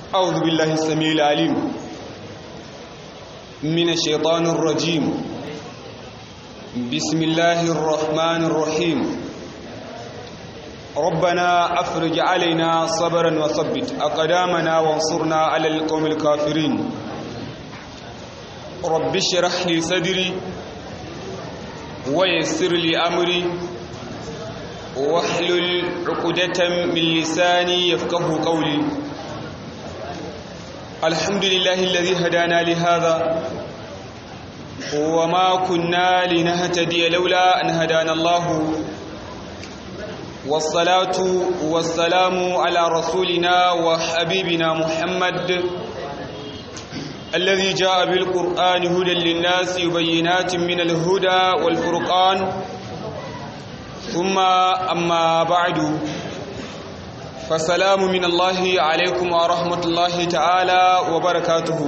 أعوذ بالله السميع العليم من الشيطان الرجيم بسم الله الرحمن الرحيم ربنا أفرج علينا صبرا وثبت أقدامنا وانصرنا على القوم الكافرين رب اشرح لي صدري ويسر لي أمري واحلل عقدة من لساني يفقه قولي الحمد لله الذي هدانا لهذا وما كنا لنهتدي لولا أن هدانا الله والصلاة والسلام على رسولنا وحبيبنا محمد الذي جاء بالقرآن هدى للناس وبينات من الهدى والفرقان ثم أما بعد فسلام من الله عليكم ورحمة الله تعالى وبركاته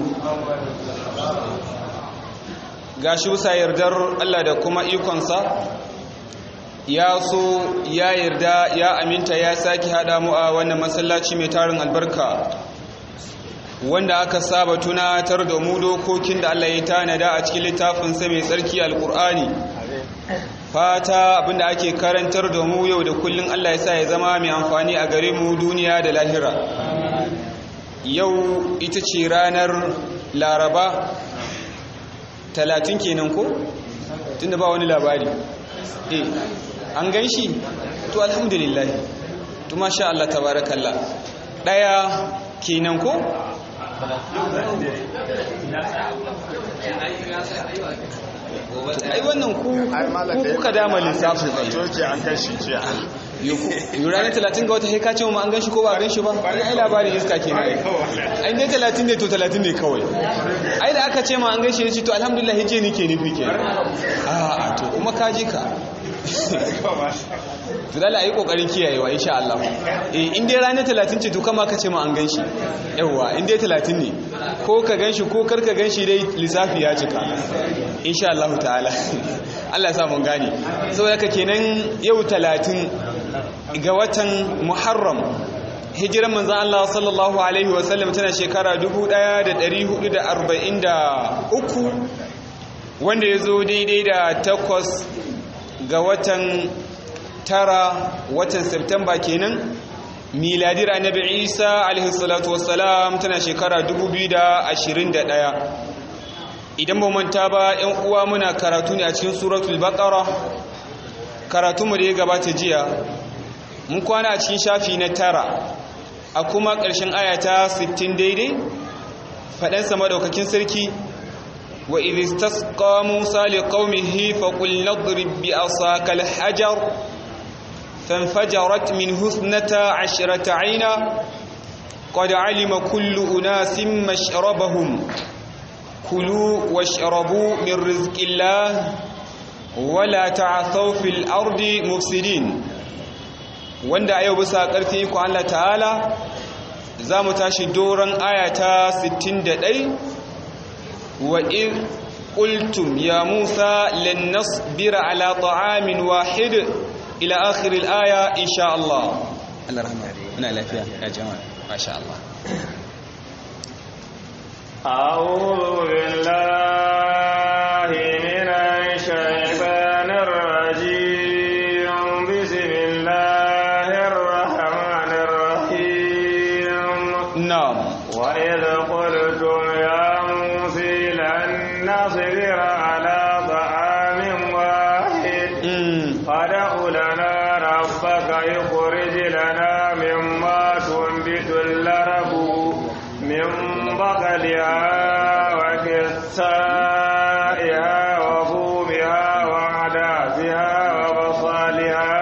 gashi bisa yardar Allah da kuma ikonsa ya so ya yarda ya aminta ya sake haɗa mu a wannan masallaci mai tarin albarka wanda aka saba tunatar da mu dokokin da Allah ya tanada a cikin littafinsa mai tsarki alkur'ani fata abinda ake karantar da mu yau da kullun Allah ya sa ya zama mai amfani a gare mu duniya da lahira yau ita ce ranar laraba talatin kenan ko tunda ba wani labari eh an gan shi to alhamdulillah to masha Allah tabarakallah daya kenan ko ai wannan ku kuka dama lissafin tsaye Toke an kashi jiya. yura ne talatin ga wata haika ce ma an gan shi ko ba a gan shi ba wani ai labarin iska ke na ai dai talatin ne to talatin ne kawai ai da aka ce ma an gan shi ne ce to alhamdulillah hije ni ke nufi ke a to kuma ka ji ka to dala ayi kokarin kiyayewa insha Allah eh in dai ranar 30 ce to kama ka ce ma an ganshi yawa in dai 30 ne ko ka ganshi ko kar ka ganshi dai lissafi ya cika insha Allah ta'ala Allah ya sa mun gane saboda haka kenan yau 30 ga watan Muharram hijiran manzon Allah sallallahu alaihi wasallam tana shekara 1443 wanda ya zo daidai da takwas ga watan tara watan Septemba kenan miladir annabi Isa alaihi salatu wassalam tana shekara 2021 idan ba manta ba 'yan uwa muna karatu ne a cikin suratul baqara karatu mu da ya gabata jiya mun kwana a cikin shafi na tara a kuma ƙarshen ayata 60 daidai faɗansa madaukakin sarki وإذ استسقى موسى لقومه فقل نضرب بعصاك الحجر فانفجرت منه اثنتا عشرة عينا قد علم كل أناس مشربهم كلوا واشربوا من رزق الله ولا تعثوا في الأرض مفسدين wanda a yau bisa ƙarfi ku Allah ta'ala za mu tashi doron ayata 61 وإذ قلتم يا موسى لن نصبر على طعام واحد إلى آخر الآية إن شاء الله الله رحمه أنا لا فيها يا جماعة ما شاء الله أعوذ بالله من الشيطان الرجيم بسم الله الرحمن الرحيم نعم وإذ قلتم يا موسى لن نصبر على طعام واحد أمم. فادع لنا ربك يخرج لنا مما تنبت الأرض من بقلها وكسائها وفومها وعدسها وبصلها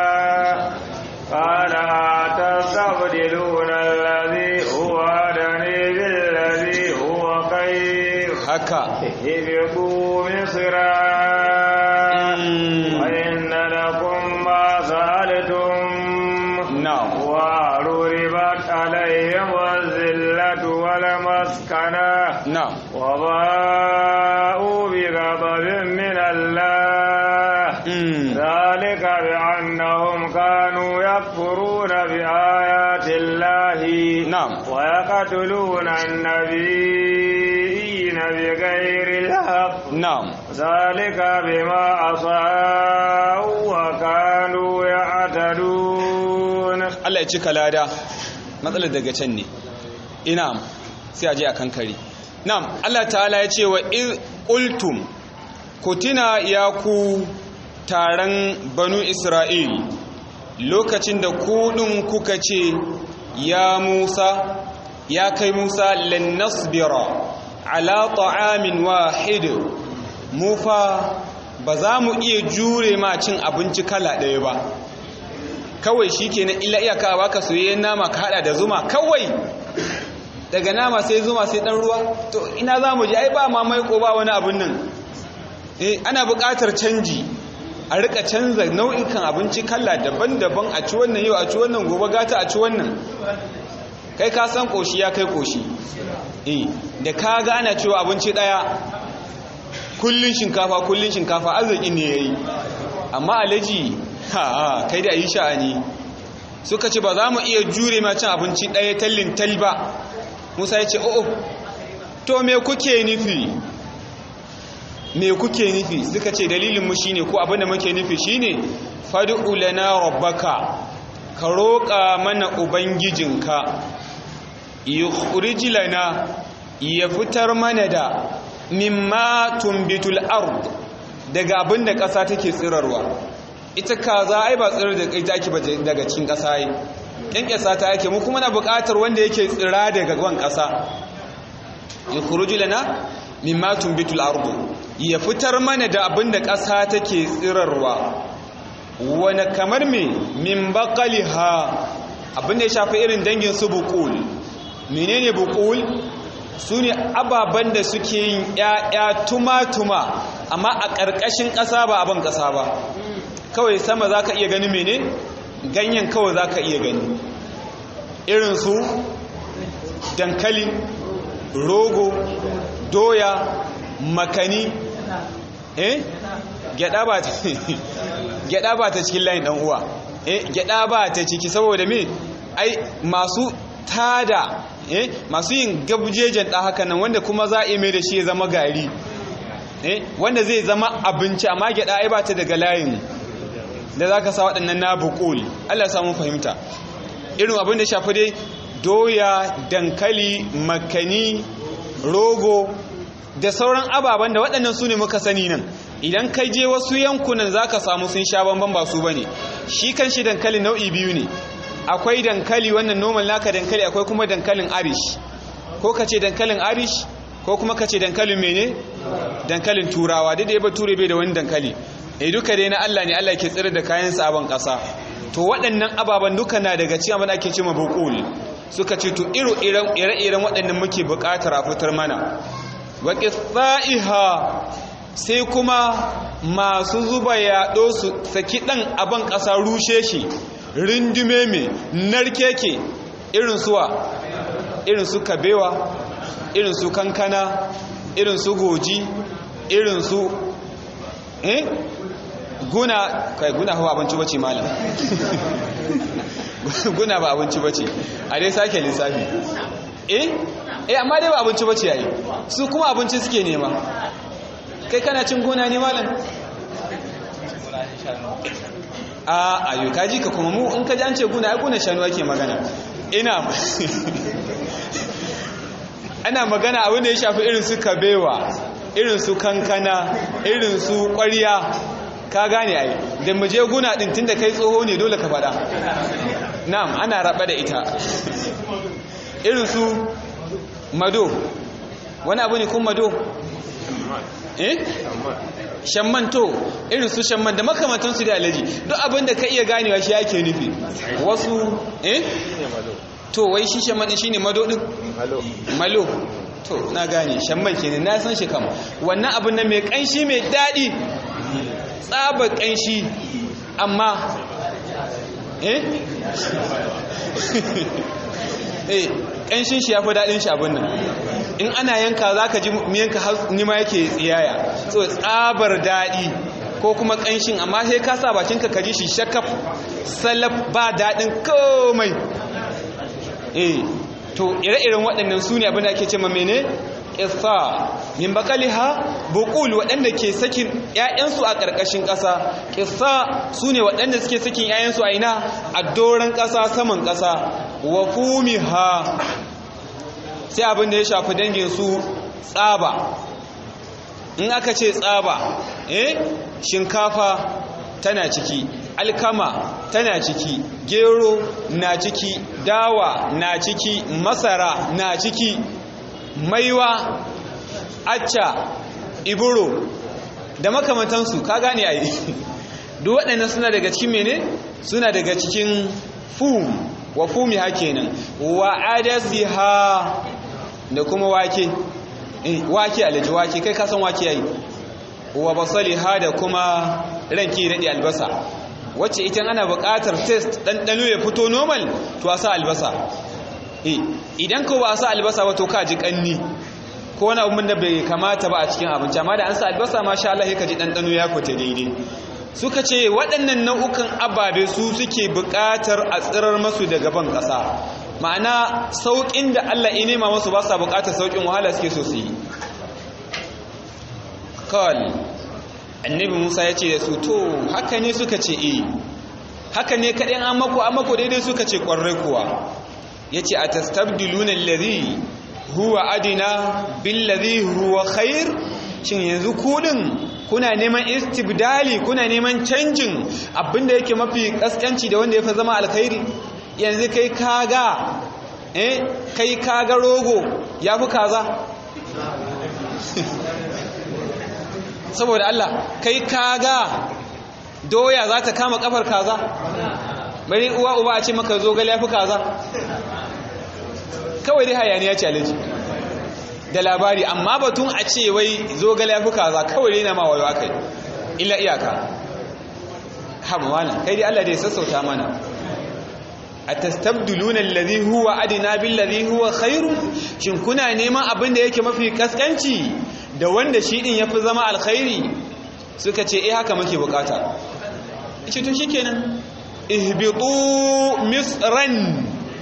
قال أتستبدلون الذي هو أدني بالذي هو خير haka اهبطوا مصرا أمم. وإن لكم ما سألتم نعم وضربت عليهم الذلة والمسكنة نعم وباءوا بغضب من الله أمم. ذلك بأنهم كانوا يكفرون بآيات الله نعم na'am ويقتلون النبيين بغير الحق na'am ذلك بما عصوا وكانوا يعتدون Allah ya cika lada matsalar daga can ne ina sai a je a kankare na'am Allah ta'ala ya ce wa iz qultum kutina ya ku taron banu Isra'il lokacin da ku din kuka ce ya Musa ya kai Musa lan nasbira ala ta'amin wahid mu fa ba za mu iya jure ma cin abinci kala ɗaya ba kawai shi ke na illa iyaka a baka soyayyen nama ka hada da zuma kawai daga nama sai zuma sai dan ruwa to ina za mu ji ai ba ma maiko ba wani abin nan eh ana buƙatar canji a rika canza nau'ikan abinci kala daban-daban a ci wannan yau a ci wannan gobe gata a ci wannan kai ka san koshi ya kai koshi eh da ka ga ana cewa abinci daya kullun shinkafa kullun shinkafa arziki ne yayi amma alaji ha kai da yi sha'ani suka ce ba za mu iya jure ma cin abinci ɗaya tallin tal ba musa ya ce o'o to me kuke nufi me kuke nufi suka ce dalilinmu shine ko abinda muke nufi shine fad'u lana rabbaka ka roƙa mana ubangijinka yukhrij lana ya fitar mana da mimma tumbitul ard daga abinda ƙasa take tsirarwa ita kaza ai ba tsirar da kai take ba daga cikin ƙasa yi ƙyanƙyasa ta yake mu kuma na buƙatar wanda yake tsira daga gwan ƙasa ya kuruji lana mimma tumbitul ardu ya fitar mana da abin da ƙasa take tsirarwa wani kamar me min baqaliha abin da ya shafi irin dangin su buqul menene buqul su ne ababen da suke yin ‘ya'ya tuma-tuma amma a ƙarƙashin ƙasa ba abin ƙasa ba kawai sama za ka iya gani mene ganyen kawai za ka iya gani irin su dankali rogo doya makani eh gyada ba ta gyada ba ta cikin layin dan uwa eh gyada ba ta ciki saboda me ai masu tada eh masu yin gabjejen da haka nan wanda kuma za a yi mai da shi ya zama gari eh wanda zai zama abinci amma gyada ai ba ta daga layin da za ka sa waɗannan na bukul Allah samun fahimta irin abin da shafi dai doya dankali makani rogo da sauran ababen da waɗannan su ne muka sani nan idan kai je wasu yankunan za ka samu sun sha bamban ba su ba ne shi kan shi dankali nau'i biyu ne akwai dankali wannan normal naka dankali akwai kuma dankalin arish ko ka ce dankalin arish ko kuma ka ce dankalin mene dankalin turawa duk da ya bature bai da wani dankali eh duka dai na Allah ne Allah ke tsira da kayan sabon ƙasa to waɗannan ababen duka na daga cikin abin da ake cewa buqul suka ce to ire-iren waɗannan muke buƙatar a fitar mana wa qithaiha sai kuma masu zuba yaɗo su saki ɗan abin ƙasa rushe shi rindume mai narkeke irin suwa irin su kabewa irin su kankana irin su goji irin su eh guna kai guna hawa abinci bace malam guna ba abinci bace a dai sake lissafi eh eh amma dai ba abinci bace yayi su kuma abinci suke nema kai kana cin guna ne malam a ayo kaji ka kuma mu in ka ji an ce guna ai guna shanu ake magana ina ana magana abin da ya shafi irin su kabewa irin su kankana irin su ƙwariya ka gane ai da mu je guna din tunda kai tsoho ne dole ka faɗa na'am ana raba da ita irin su mado wani abu ne kun mado eh shamman to irin su shamman da makamantan su da alaji duk abin da ka iya ganewa shi yake nufi wasu eh to wai shi shamman shine mado din malo to na gane shamman kenan na san shi kam wannan abin nan mai kanshi mai dadi tsaba kanshi amma eh eh kanshin shi yafi dadin shi abin nan in ana yanka zaka ji miyanka nima yake tsiyaya so tsabar dadi ko kuma kanshin amma sai ka sa bakinka ka ji shi shakaf salaf ba dadin komai eh to ire-iren waɗannan su ne abin da ake ce ma mene ƙissa min bakaliha bukul waɗanda ke sakin ‘ya'yansu a ƙarƙashin ƙasa ƙissa su ne waɗanda suke sakin ‘ya'yansu a ina a doron ƙasa saman ƙasa wa fumiha sai abin da ya shafi danginsu tsaba in aka ce tsaba eh shinkafa tana ciki alkama tana ciki gero na ciki dawa na ciki masara na ciki maiwa acca iburo da makamantansu ka gane a yi duk waɗannan suna daga cikin mene suna daga cikin fum wa fumi ha kenan wa adasiha da kuma wake wake alaji wake kai kasan wake yayi wa basaliha da kuma ranki daɗe albasa wacce ita ana buƙatar test ɗanɗano ya fito normal to a sa albasa idan ko ba a sa albasa ba to ka ji ƙanni ko wani abin da bai kamata ba a cikin abinci amma da an sa albasa ma sha Allah ka ji ɗanɗano ya fita daidai suka ce waɗannan nau'ukan ababe su suke buƙatar a tsirar masu daga ban ƙasa ma'ana sauƙin da Allah ya nema masu ba sa buƙatar sauƙin wahala suke so su yi kawai annabi musa ya ce da su to haka ne suka ce e haka ne kaɗai an mako an mako daidai suka ce ƙwarai kuwa ya ce a tastabdiluna lari huwa adina billari huwa khair shin yanzu kudin kuna neman istibdali kuna neman canjin abinda yake mafi kaskanci da wanda ya fi zama alkhairi yanzu kai kaga eh kai kaga rogo ya fi kaza saboda Allah kai kaga doya za ta kama kafar kaza bari uwa uba a ce maka zo gali ya fi kaza kawai dai hayaniya ce alaji da labari amma batun a ce wai zo gali ya fi kaza kawai dai na ma wayo aka yi illa iyaka haɓa mana kai dai Allah dai sassauta mana a tastabduluna alladhi huwa adina billadhi huwa khairu shin kuna neman abin da yake mafi kaskanci da wanda shi din yafi zama alkhairi suka ce eh haka muke bukata ce to shikenan ihbitu misran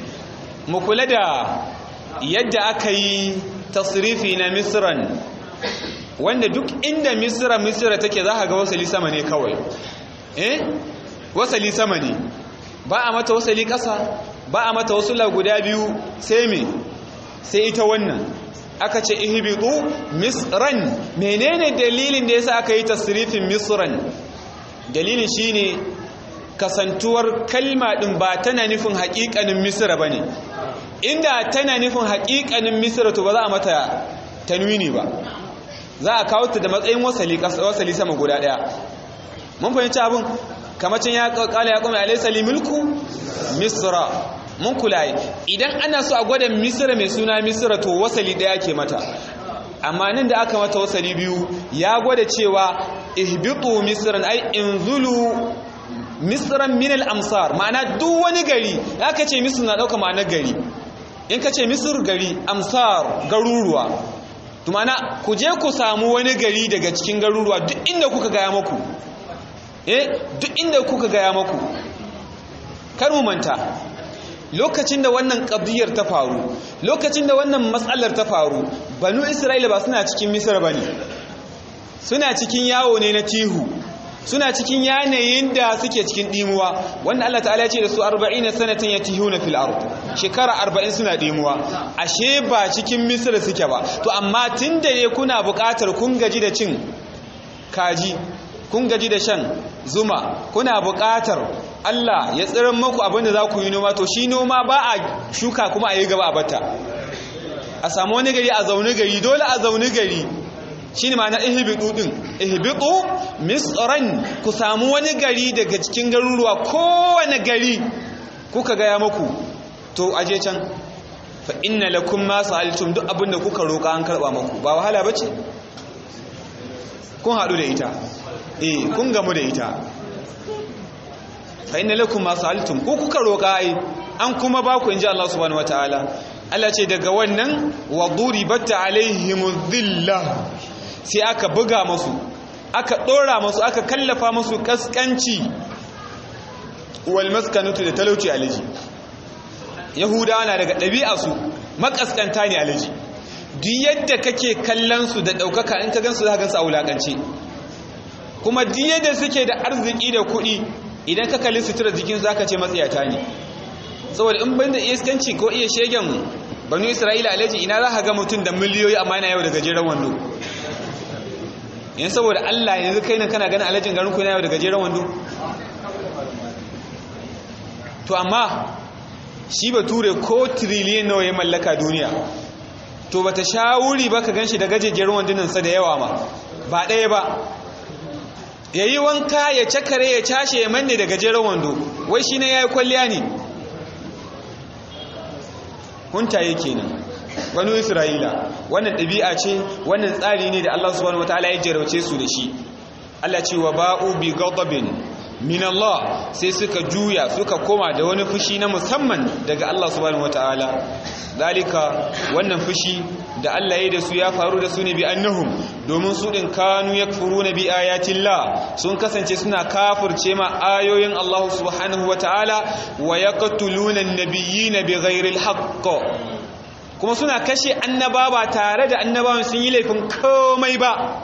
mu kula da yadda aka yi tasrifi na misran wanda duk inda misra misra take za ka ga wasali sama ne kawai eh wasali sama ne ba a mata wasali ƙasa ba a mata wasula guda biyu sai me sai ita wannan aka ce ihbitu misran menene dalilin da yasa aka yi tasrifin misran dalilin shine kasantuwar kalma din ba tana nufin haƙiƙanin misra bane inda tana nufin haƙiƙanin misra to ba za a mata tanwini ba za a kawo ta da matsayin wasali wasali sama guda daya mun fahimci abin kamacin ya kala ya kuma alaysa mulku misra mun kula idan ana so a gwada misra mai suna misra to wasali daya ke mata amma nan da aka mata wasali biyu ya gwada cewa ihbitu misran ay inzulu misran min al-amsar ma'ana duk wani gari aka ce misr na dauka ma'anar gari in ka ce misr gari amsar garuruwa to ma'ana ku je ku samu wani gari daga cikin garuruwa duk inda kuka gaya maku eh duk inda kuka gaya maku kar mu manta lokacin da wannan ƙabdiyar ta faru lokacin da wannan matsalar ta faru banu isra'ila ba suna cikin misir ba ne suna cikin yawo ne na tihu suna cikin yanayin da suke cikin ɗimuwa wanda Allah ta'ala ya ce da su 40 sanatan ya tihu na fil ard shekara 40 suna ɗimuwa ashe ba cikin misir suke ba to amma tun da ne kuna buƙatar kun gaji da cin kaji kun gaji da shan zuma kuna buƙatar Allah ya tsirin maku abinda za ku yi noma to shi noma ba a shuka kuma a yi gaba a bata a samu wani gari a zaune gari dole a zaune gari shi ne ma'ana ihibitu ɗin ihibitu misran ku samu wani gari daga cikin garuruwa kowane gari kuka gaya maku to aje can fa inna lakum ma sa'altum duk abinda kuka roƙa an karɓa maku ba wahala bace kun haɗu da ita eh kun gamu da ita fa inna lakum ma sa'altum ko kuka roƙa ai an kuma ba ku inji Allah subhanahu wataala Allah ce daga wannan wa duribat alaihimuz dhillah sai aka buga musu aka dora musu aka kallafa musu kaskanci wal maskanatu da talauci alaji yahudawa na daga ɗabi'a su makaskanta ne alaji duk yadda kake kallon su da ɗaukaka in ka gansu za ka gansu a wulaƙance kuma duk yadda suke da arziki da kuɗi idan ka kalli sutura jikin za ka ce matsayata ne saboda in ban da iskanci ko iya shegen banu isra'ila alaji ina za ka ga mutum da miliyoyi amma yana yau da gajeren wando yan saboda allah yanzu kai nan kana ganin alajin garin ku yana yau da gajeren wando to amma shi bature ko tiriliyan nawa ya mallaka duniya to bata sha wuri ba ka ganshi da gajejjerin wandunansa da yawa ma ba ɗaya ba ya yi wanka ya cakare ya cashe ya manne da gajeren wando wai shi ne ya yi kwalliya ne huntaye kenan wani isra'ila wannan ɗabi'a ce wannan tsari ne da allah subhanahu wataala ya jarauce su da shi allah ce wa ba'u bi ghadabin min Allah sai suka juya suka koma da wani fushi na musamman daga Allah subhanahu wataala dalika wannan fushi da Allah ya da su ya faru da su ne bi annahum domin su din kanu yakfuruna bi ayatillah sun kasance suna kafirce ma ayoyin Allah subhanahu wataala wa yaqtuluna an-nabiyina bighairi al-haqq kuma suna kashe annaba ba tare da annabawan sun yi laifin komai ba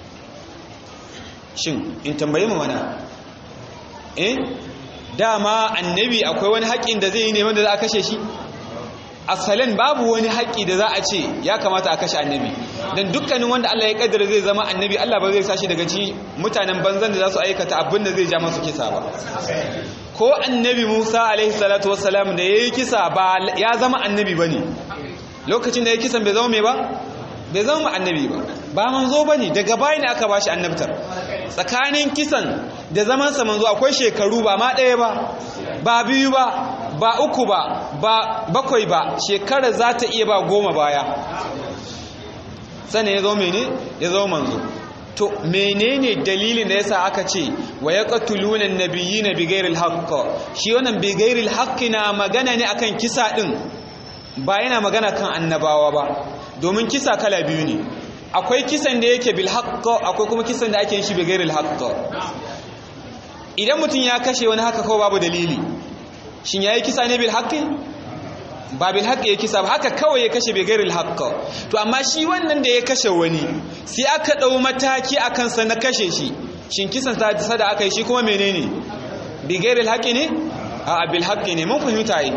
shin in tambaye mu mana eh dama annabi akwai wani haƙƙin da zai yi ne wanda za a kashe shi asalin babu wani haƙƙi da za a ce ya kamata a kashe annabi don dukkanin wanda Allah ya kaddara zai zama annabi Allah ba zai sashi daga ci mutanen banzan da za su aikata abin da zai ja masu kisa ba ko annabi Musa alaihi salatu wassalam da yayi kisa ba ya zama annabi bane lokacin da ya kisan bai zama mai ba bai zama annabi ba ba manzo bane daga baya ne aka bashi annabtar tsakanin kisan da zamansa manzo akwai shekaru ba ma ɗaya ba ba biyu ba ba uku ba ba bakwai ba shekara za ta iya ba goma baya sannan ya zo mene ya zo manzo to menene dalilin da yasa aka ce wa yaqtuluna an-nabiyina bighairi al shi wannan bighairi al na magana ne akan kisa din ba yana magana kan annabawa ba domin kisa kala biyu ne akwai kisan da yake bil akwai kuma kisan da ake yin shi bighairi al idan mutum ya kashe wani haka kawai babu dalili shin yayi kisa ne bil haqqi ba bil haqqi ya kisa ba haka kawai ya kashe bai gairil haqqa to amma shi wannan da ya kashe wani sai aka dau mataki akan sa na kashe shi shin kisan sa da aka yi shi kuma menene bi gairil haqqi ne a bil haqqi ne mun fahimta yi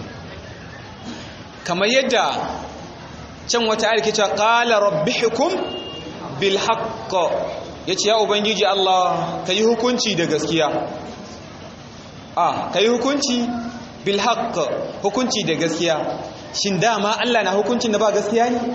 kamar yadda can wata ayar ke cewa qala rabbihukum bil haqq yace ya ubangiji Allah kai hukunci da gaskiya a kai hukunci bil haqq hukunci da gaskiya shin dama Allah na hukuncin da ba gaskiya ne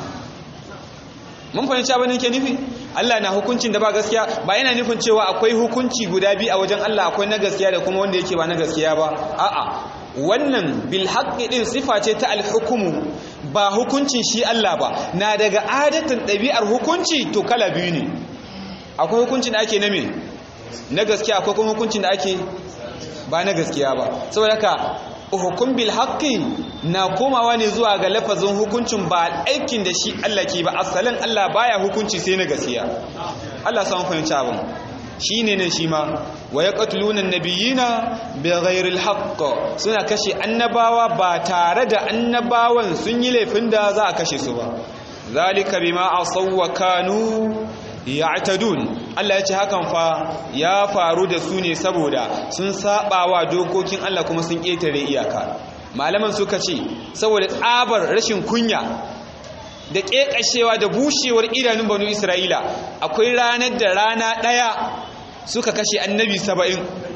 mun fahimci abin da ke nufi Allah na hukuncin da ba gaskiya ba yana nufin cewa akwai hukunci guda biyu a wajen Allah akwai na gaskiya da kuma wanda yake ba na gaskiya ba a'a wannan bil haqqi din sifa ce ta al hukumu ba hukuncin shi Allah ba na daga adatan ɗabi'ar hukunci to kala biyu ne akwai hukuncin da ake na me na gaskiya akwai kuma hukuncin da ake ba na gaskiya ba saboda haka hukum bil haqqi na komawa ne zuwa ga lafazin hukuncin ba aikin da shi Allah ke ba asalin Allah baya hukunci sai na gaskiya Allah san fahimci abin shine nan shi ma wa yaqtuluna an-nabiyina bighairi al-haqq suna kashe annabawa ba tare da annabawan sun yi laifin da za a kashe su ba zalika bima asaw wa kanu ya'tadun Allah ya ce hakan fa ya faru da su ne saboda sun sabawa dokokin Allah kuma sun ketare iyaka malaman suka ce saboda tsabar rashin kunya da kekashewa da bushewar idanun banu Isra'ila akwai ranar da rana daya suka kashe annabi 70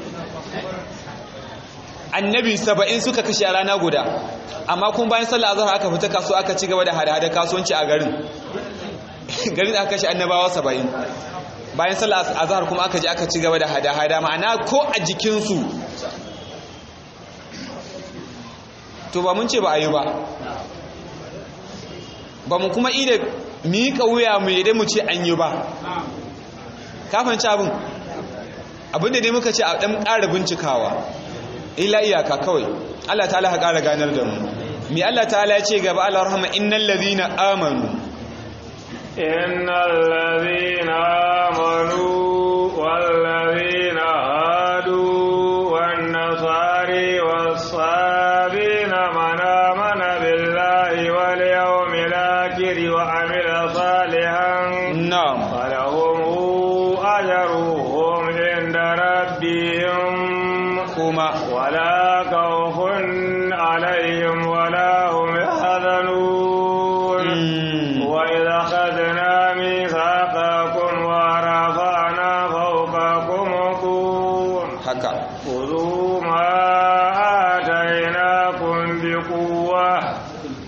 annabi 70 suka kashe a rana guda amma kuma bayan sallah azhar aka fita kasuwa aka ci gaba da hada-hada kasuwanci a garin garin da aka kashe annabawa saba'in bayan sallah azhar kuma aka ji aka ci gaba da hada-hada ma'ana ko a jikinsu to ba mun ce ba a yi ba ba mu kuma ida miƙa wuya mu yadda mu ce an yi ba kafanci abin abinda dai muka ce a ɗan ƙara bincikawa ila iyaka kawai Allah ta'ala ha ƙara ganar da mu mi Allah ta'ala ya ce gaba Allah rahama innal ladhina amanu إن الذين آمنوا والذين هادوا والنصاري والصابين من آمن بالله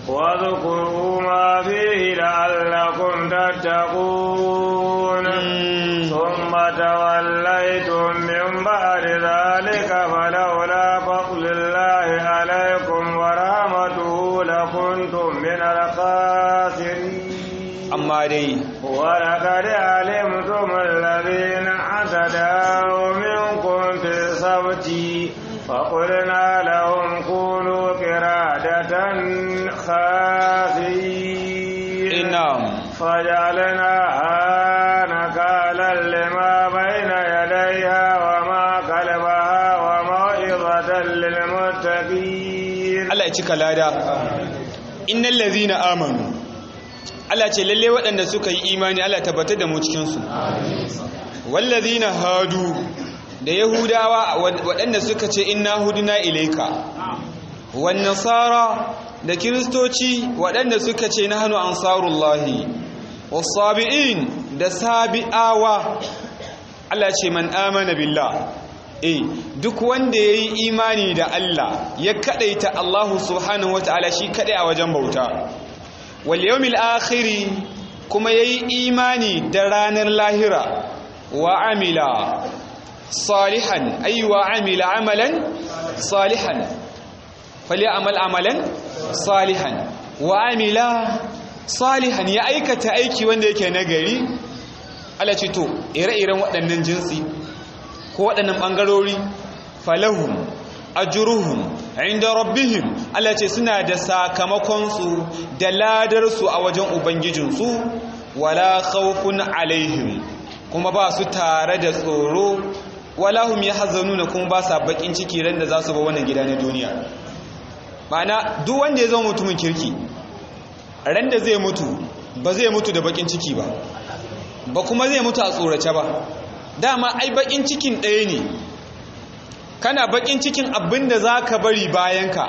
واذكروا ما فيه لعلكم تتقون ثم توليتم من بعد ذلك فلولا فضل الله عليكم ورحمته لكنتم من الخاسرين amma dai ولقد علمتم الذين اعتدوا منكم في السبت فقلنا لهم كونوا قرادة خاسئين inam فجعلناها نكالا لما بين يديها وما خلفها وموعظة للمتقين Allah ya cika lada innal ladhina amanu Allah ce lalle waɗanda suka yi imani Allah tabbatar da mu cikin su wallazina hadu da yahudawa waɗanda suka ce inna huduna ilaika wan nasara da kiristoci waɗanda suka ce nahnu ansarullahi was-sabiin da sabi'awa Allah ce man amana billah eh duk wanda yayi imani da Allah ya kadaita Allah subhanahu wataala shi kadai a wajen bauta wal yawmil akhir kuma yayi imani da ranar lahira wa amila salihan ay wa amila amalan salihan falyamal amalan salihan wa amila salihan ya aikata aiki wanda yake nagari Allah ce to ire-iren waɗannan jinsi ko waɗannan ɓangarori falahum ajruhum inda rabbihim Allah ce suna da sakamakonsu da ladarsu a wajen ubangijinsu wala khawfun alaihim kuma ba su tare da tsoro wala hum yahzanuna kuma ba sa bakin ciki ran da za su ba wannan gida na duniya ma'ana duk wanda ya zama mutumin kirki ran da zai mutu ba zai mutu da bakin ciki ba ba kuma zai mutu a tsorace ba dama ai bakin cikin ɗaya ne kana bakin cikin abin da za ka bari bayanka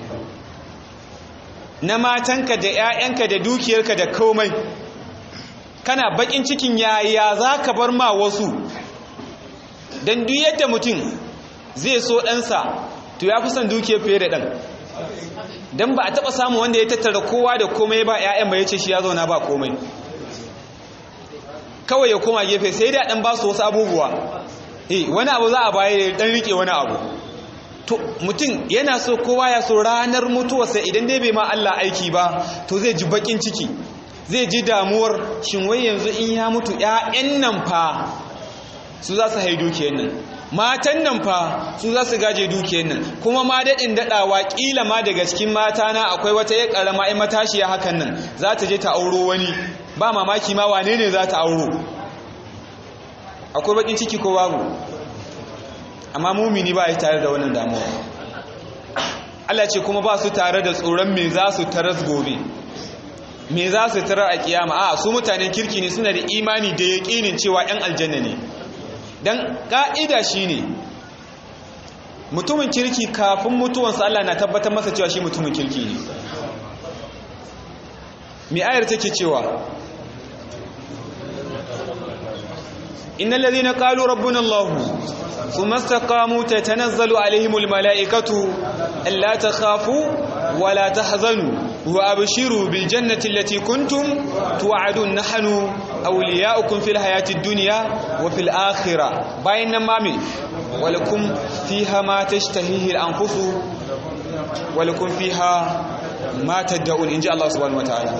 na matanka da 'ya'yanka da dukiyarka da komai kana bakin cikin yaya za ka bar ma wasu don duk yadda mutum zai so ɗansa to ya fi son dukiyar fiye da ɗan don ba a taɓa samu wanda ya tattara kowa da komai ba 'ya'yan ba ya ce shi ya zauna ba komai kawai ya koma gefe sai da ɗan ba su wasu abubuwa eh wani abu za a baya ɗan riƙe wani abu to mutum yana so kowa ya so ranar mutuwarsa idan dai bai ma Allah aiki ba to zai ji bakin ciki zai ji damuwar shin wai yanzu in ya mutu ƴaƴan nan fa su za su hai dukiyar nan matan nan fa su za su gaje dukiyar nan kuma ma daɗin daɗawa ƙila ma daga cikin mata na akwai wata ya ƙarama ai matashiya hakan nan za ta je ta auro wani ba mamaki ma wane ne za ta auro akwai bakin ciki ko babu amma mumini ba ya tare da wannan damuwa Allah ce kuma ba su tare da tsoron me za su taras gobe me za su tarar a kiyama a su mutanen kirki ne suna da imani da yaƙinin cewa 'yan aljanna ne don ƙa'ida shi ne mutumin kirki kafin mutuwansa Allah na tabbatar masa cewa shi mutumin kirki ne mai ayar take cewa إن الذين قالوا ربنا الله ثم استقاموا تتنزل عليهم الملائكة ألا تخافوا ولا تحزنوا وأبشروا بالجنة التي كنتم توعدون نحن أولياؤكم في الحياة الدنيا وفي الآخرة بين مامي ولكم فيها ما تشتهيه الأنفس ولكم فيها ما تدعون إن جاء الله سبحانه وتعالى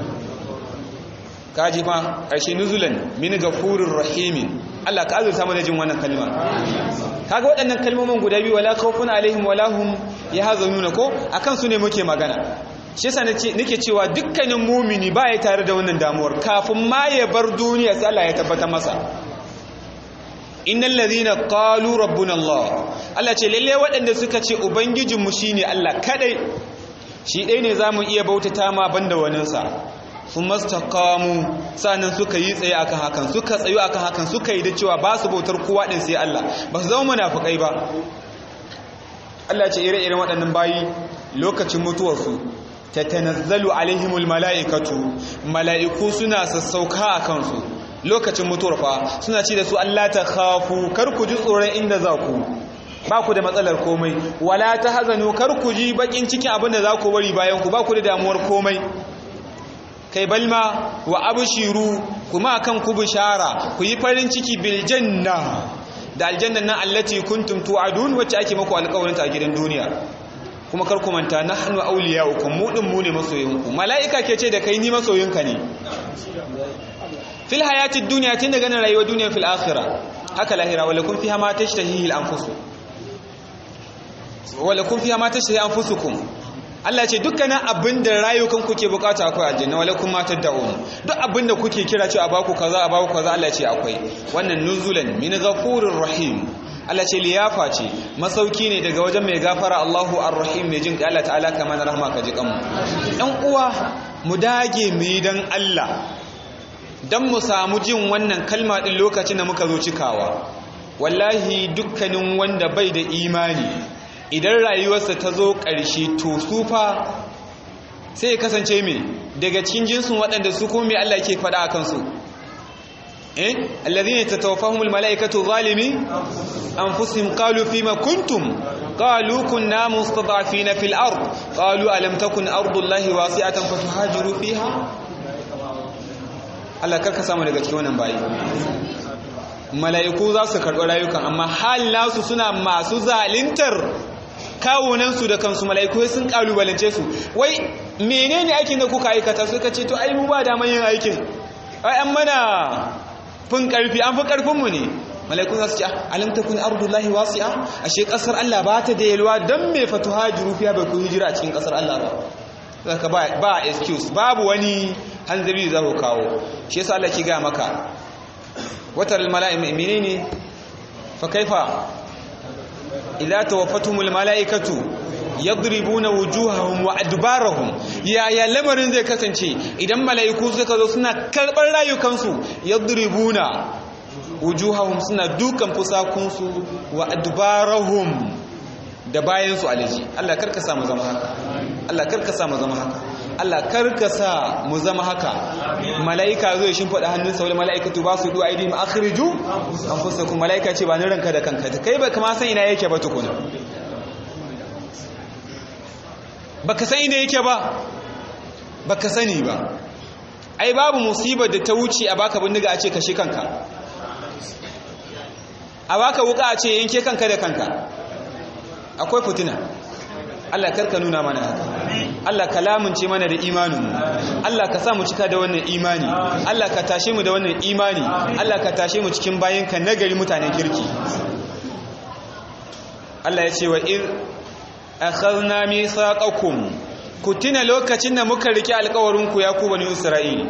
kaji ma ƙarshe nuzulan min gafurir rahimin Allah ka azurta mana jin wannan kalma kaga waɗannan kalmomin guda biyu wala khawfun alaihim wala hum yahzanuna ko akan su ne muke magana shi yasa nake cewa dukkanin mumini ba ya tare da wannan damuwar kafin ma ya bar duniya sai Allah ya tabbata masa innal ladhina qalu rabbuna Allah Allah ce lalle waɗanda suka ce ubangijinmu shine Allah kadai shi ɗaya ne zamu iya bautata ma banda waninsa sun mastakamu sanan suka yi tsaye akan hakan suka tsayu akan hakan suka yi da cewa ba su bautar kowa din sai Allah ba su zama munafukai ba Allah ce ire-iren waɗannan bayi lokacin mutuwarsu tatanazzalu alaihimul mala'ikatu mala'iku suna sassauka a kansu lokacin mutuwar fa suna ce da su Allah ta khafu kar ku ji tsoron inda za ku ba ku da matsalar komai wala ta hazanu kar ku ji bakin cikin abin da za ku bari bayan ku ba ku da damuwar komai kai balma wa abshiru kuma kan ku bishara ku yi farin ciki bil janna da aljanna nan allati kuntum tu'adun wacce ake muku alƙawarin ta a gidan duniya kuma kar ku manta nahnu awliya'ukum mu din mu ne masoyinku mala'ika ke ce da kai ni masoyinka ne fil hayatid dunya tun daga nan rayuwar duniya fil akhirah haka lahira wala kun fiha ma tashtahihi al anfus wala kun fiha ma tashtahi anfusukum Allah ce dukkanin abinda rayukan kuke bukata akwai aljanna wala kun ma tad'un duk abinda kuke kira cewa baku kaza a baku kaza Allah ce akwai wannan nuzulan min ghafurir rahim Allah ce liyafa ce masauki ne daga wajen mai gafara Allahu ar-rahim mai jin Allah ta'ala kamar rahma ka ji kanmu ɗan uwa mu dage mu yi dan Allah dan mu samu jin wannan kalma din lokacin da muka zo cikawa wallahi dukkanin wanda bai da imani idan rayuwarsa ta zo ƙarshe to sufa sai ya kasance mai daga cikin jinsin waɗanda su kuma mai Allah ke faɗa a kansu eh alladhina tatawaffahumul malaikatu zalimi anfusihim qalu fima kuntum qalu kunna mustad'afina fil ard qalu alam takun ardullahi wasi'atan fatuhajiru fiha Allah karka samu daga cikin wannan bayi mala'iku za su karɓi rayukan amma hal nasu suna masu zalintar kawunansu da kansu mala'iku sun kalubalance su wai menene aikin da kuka aikata suka ce to ai mu ba daman yin aikin ai an mana fin karfi an fi karfin mu ne mala'iku za su ce alam takun ardullahi wasi'a ashe kasar Allah ba ta da yalwa dan me fatuhajiru fiya bai ku hijira a cikin kasar Allah ba zaka ba ba excuse babu wani hanzari da za ku kawo shi yasa Allah ki ga maka watar mala'im menene fa kaifa idza tawaffatumul mala'ikatu yadribuna wujuhahum wa adbarahum ya ya lamarin zai kasance idan mala'iku suka zo suna karbar rayukansu yadribuna wujuhahum suna dukan fusakunsu wa adbarahum da bayansu alaji Allah karka sa mu zama haka Allah karka sa mu zama haka Allah karka sa mu zama haka mala'ika zai shin faɗa hannunsa wani mala'ikatu ba su du'a idihim akhriju anfusakum mala'ika ce ba ni ranka da kanka kai ba kama san ina yake ba tukuna baka san ina yake ba baka sani ba ai babu musibar da ta wuce a baka bindiga a ce kashe kanka a baka wuka a ce yanke kanka da kanka akwai fitina Allah karka nuna mana haka Allah ka lamunce mana da imaninmu Allah ka sa mu cika da wannan imani Allah ka tashe mu da wannan imani Allah ka tashe mu cikin bayinka nagari mutanen kirki Allah ya ce wa ir akhadna mithaqakum ku tuna lokacin da muka rike alƙawarin ku ya ku bani Isra'il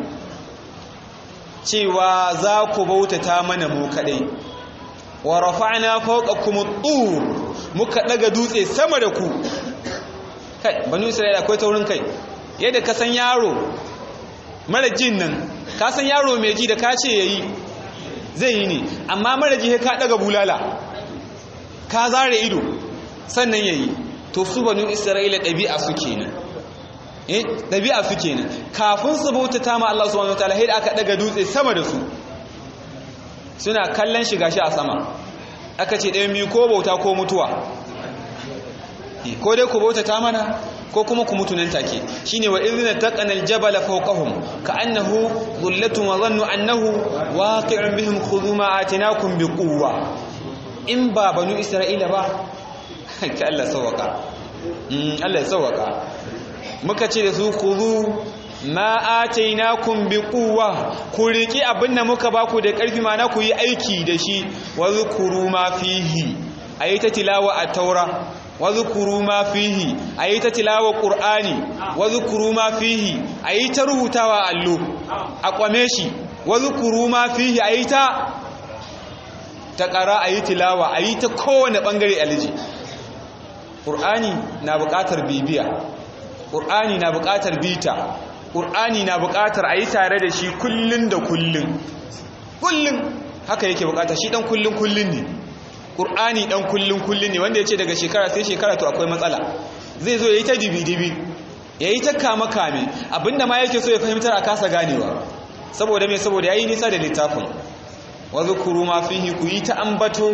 cewa za ku bautata mana mu kadai wa rafa'na fawqakum at-tur muka daga dutse sama da ku kai banu isra'ila akwai taurin kai yadda ka san yaro mara jin nan ka san yaro mai ji da ka ce yayi zai yi ne amma mara ji ka daga bulala ka zare ido sannan yayi to su banu isra'ila ɗabi'a su kenan eh ɗabi'a su kenan kafin su bautata ma Allah subhanahu wataala sai aka daga dutse sama da su suna kallon shiga shi a sama aka ce ɗayan biyu ko bauta ko mutuwa ko dai ku bautata mana ko kuma ku mutu nan take shine wa idhna taqana aljabala fawqahum ka'annahu dhullatun wa dhannu annahu waqi'un bihim khudhu ma atinakum biquwwa in ba banu isra'ila ba ka Allah sawaka mm Allah ya sawaka muka ce da su khudhu ma atainakum biquwwa ku riki abinda muka baku da karfi mana ku yi aiki da shi wa zkuru ma fihi ayi ta tilawa a taura wazukuru ma fihi ayi ta tilawa qur'ani wazukuru ma fihi ayi ta rubutawa allo a kwame shi wazukuru ma fihi ayi ta ta qara ayi tilawa ayi ta kowane bangare alji qur'ani na buƙatar bibiya qur'ani na buƙatar bita qur'ani na buƙatar ayi tare da shi kullun da kullun kullun haka yake buƙata shi dan kullun kullun ne ƙur'ani ɗan kullum kullum ne wanda ya ce daga shekara sai shekara to akwai matsala zai zo ya yi ta dibi-dibi ya yi ta kame-kame abinda ma yake so ya fahimtar a kasa ganewa saboda mai saboda ya yi nisa da littafin wazu kuru ma fihi ku yi ta ambato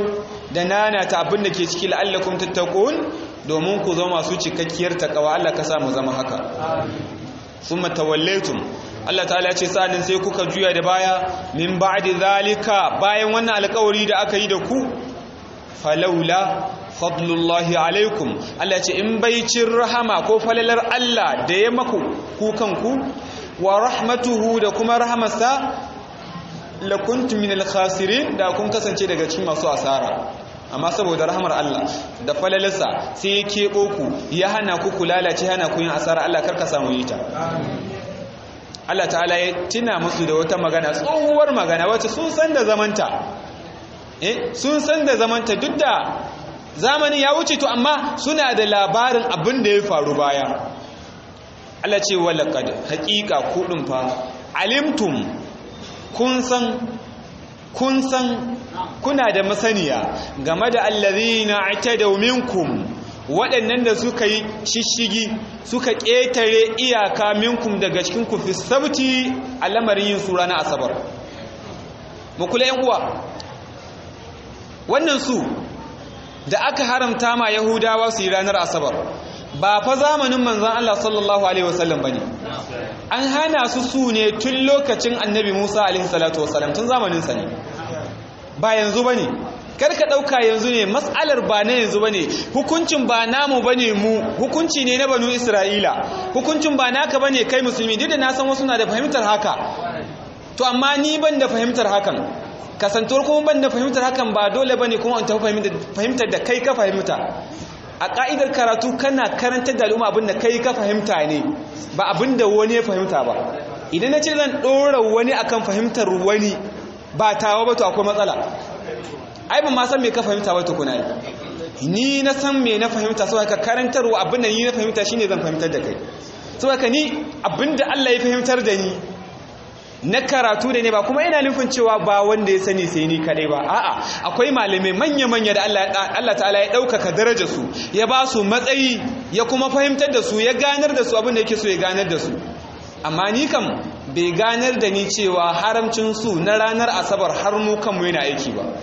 da nana ta abin da ke ciki la'allakum tattaqun domin ku zama masu cikakkiyar takawa Allah ka sa mu zama haka summa tawallaytum Allah ta'ala ya ce sa'annan sai kuka juya da baya min ba'di zalika bayan wannan alƙawari da aka yi da ku falaula fadlullahi alaikum Allah ya ce in baicin rahama ko falalar Allah da ya maku ku kanku wa rahmatuhu da kuma rahamarsa lakuntum min al-khasirin da kun kasance daga cikin masu asara amma saboda rahmar Allah da falalarsa sai ya kebo ku ya hana ku ku lalace hana ku yin asara Allah karka samu yi ta Allah ta'ala ya tuna musu da wata magana tsohuwar magana wacce sun san da zamanta eh sun san da zamanta duk da zamanin ya wuce to amma suna da labarin abin da ya faru baya Allah ce walaqad haqiqa kudin fa alimtum kun san kun san kuna da masaniya game da allazina atadaw minkum waɗannan da suka yi shishigi suka ƙetare iyaka minkum daga cikin ku fi sabti a lamarin yin sura na asabar mu kula yan uwa wannan su da aka haramta ma yahudawa su yi ranar asabar ba fa zamanin manzon Allah sallallahu alaihi wasallam bane an hana su su ne tun lokacin annabi Musa alaihi salatu wasallam tun zamanin sa ne ba yanzu bane kar ka dauka yanzu ne mas'alar ba na yanzu bane hukuncin ba namu bane mu hukunci ne na banu Isra'ila hukuncin ba naka bane kai musulmi duk da na san wasu na da fahimtar haka to amma ni ban da fahimtar hakan kasantuwar kuma ban da fahimtar hakan ba dole bane kuma an tafi fahimtar da kai ka fahimta a ka'idar karatu kana karantar da al'umma abinda kai ka fahimta ne ba abinda wani ya fahimta ba idan na ce zan ɗora wani akan fahimtar wani ba tawa ba to akwai matsala ai ban ma san me ka fahimta ba tukuna ni na san me na fahimta saboda ka karantarwa abinda ni na fahimta shine zan fahimtar da kai saboda ni abinda Allah ya fahimtar da ni na karatu da ne ba kuma ina nufin cewa ba wanda ya sani sai ni kadai ba a'a akwai malamai manya-manya da Allah ta'ala ya ɗaukaka daraja su ya ba su matsayi ya kuma fahimtar da su ya ganar da su abin da yake so ya ganar da su amma ni kam bai ganar da ni cewa haramcin su na ranar asabar har mu kanmu yana aiki ba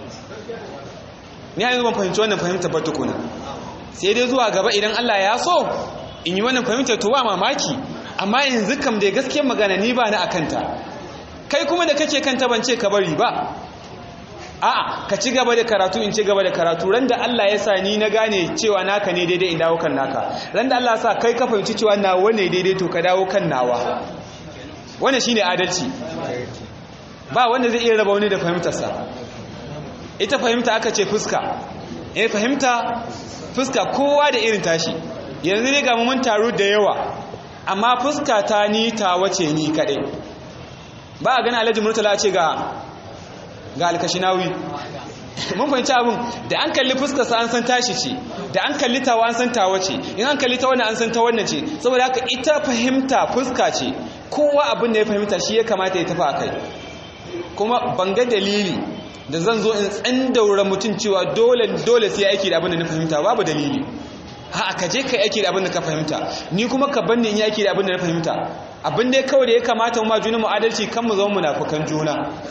ni yanzu ban fahimci wannan fahimtar ba tukuna sai dai zuwa gaba idan Allah ya so in yi wannan fahimtar to ba mamaki amma yanzu kam da gaske magana ni ba na akanta kai kuma da kake kanta ban ce ka bari ba a'a ka ci gaba da karatu in ci gaba da karatu ran da Allah ya sa ni na gane cewa naka ne daidai in dawo kan naka ran da Allah ya sa kai ka fahimci cewa nawa ne daidai to ka dawo kan nawa wannan shine adalci ba wanda zai iya raba wani da fahimtarsa ita fahimta aka ce fuska eh fahimta fuska kowa da irin tashi yanzu ne ga mun taru da yawa amma fuska ta ni ta wace ni kadai ba a gani alhaji murtala ce ga ga alkashinawi mun fahimci abin da an kalli fuskarsa an san tashi ce da an kalli tawa an san tawa ce in an kalli ta wannan an san ta wannan ce saboda haka ita fahimta fuska ce kowa abin da ya fahimta shi ya kamata ya tafi a kai kuma ban ga dalili da zan zo in tsandaura mutum cewa dole dole sai aiki da abin da na fahimta babu dalili ha ka je ka aiki da abin da ka fahimta ni kuma ka banni in yi aiki da abin da na fahimta abin da kawai da ya kamata mu ma juna mu adalci kan mu zama munafukan juna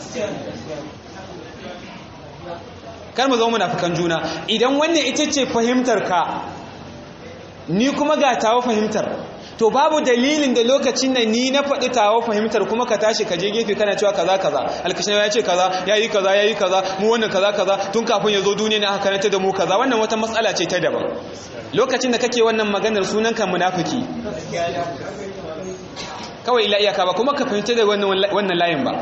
kar mu zama munafukan juna idan wannan ita ce fahimtar ka ni kuma ga tawo fahimtar to babu dalilin da lokacin nan ni na faɗi tawo fahimtar kuma ka tashi ka je gefe kana cewa kaza kaza alkashin ya ce kaza yayi kaza yayi kaza mu wannan kaza kaza tun kafin ya zo duniya ne aka karanta da mu kaza wannan wata matsala ce ta daban lokacin da kake wannan maganar sunan ka munafiki kawai ila iyaka ba kuma ka fahimta da wannan wannan layin ba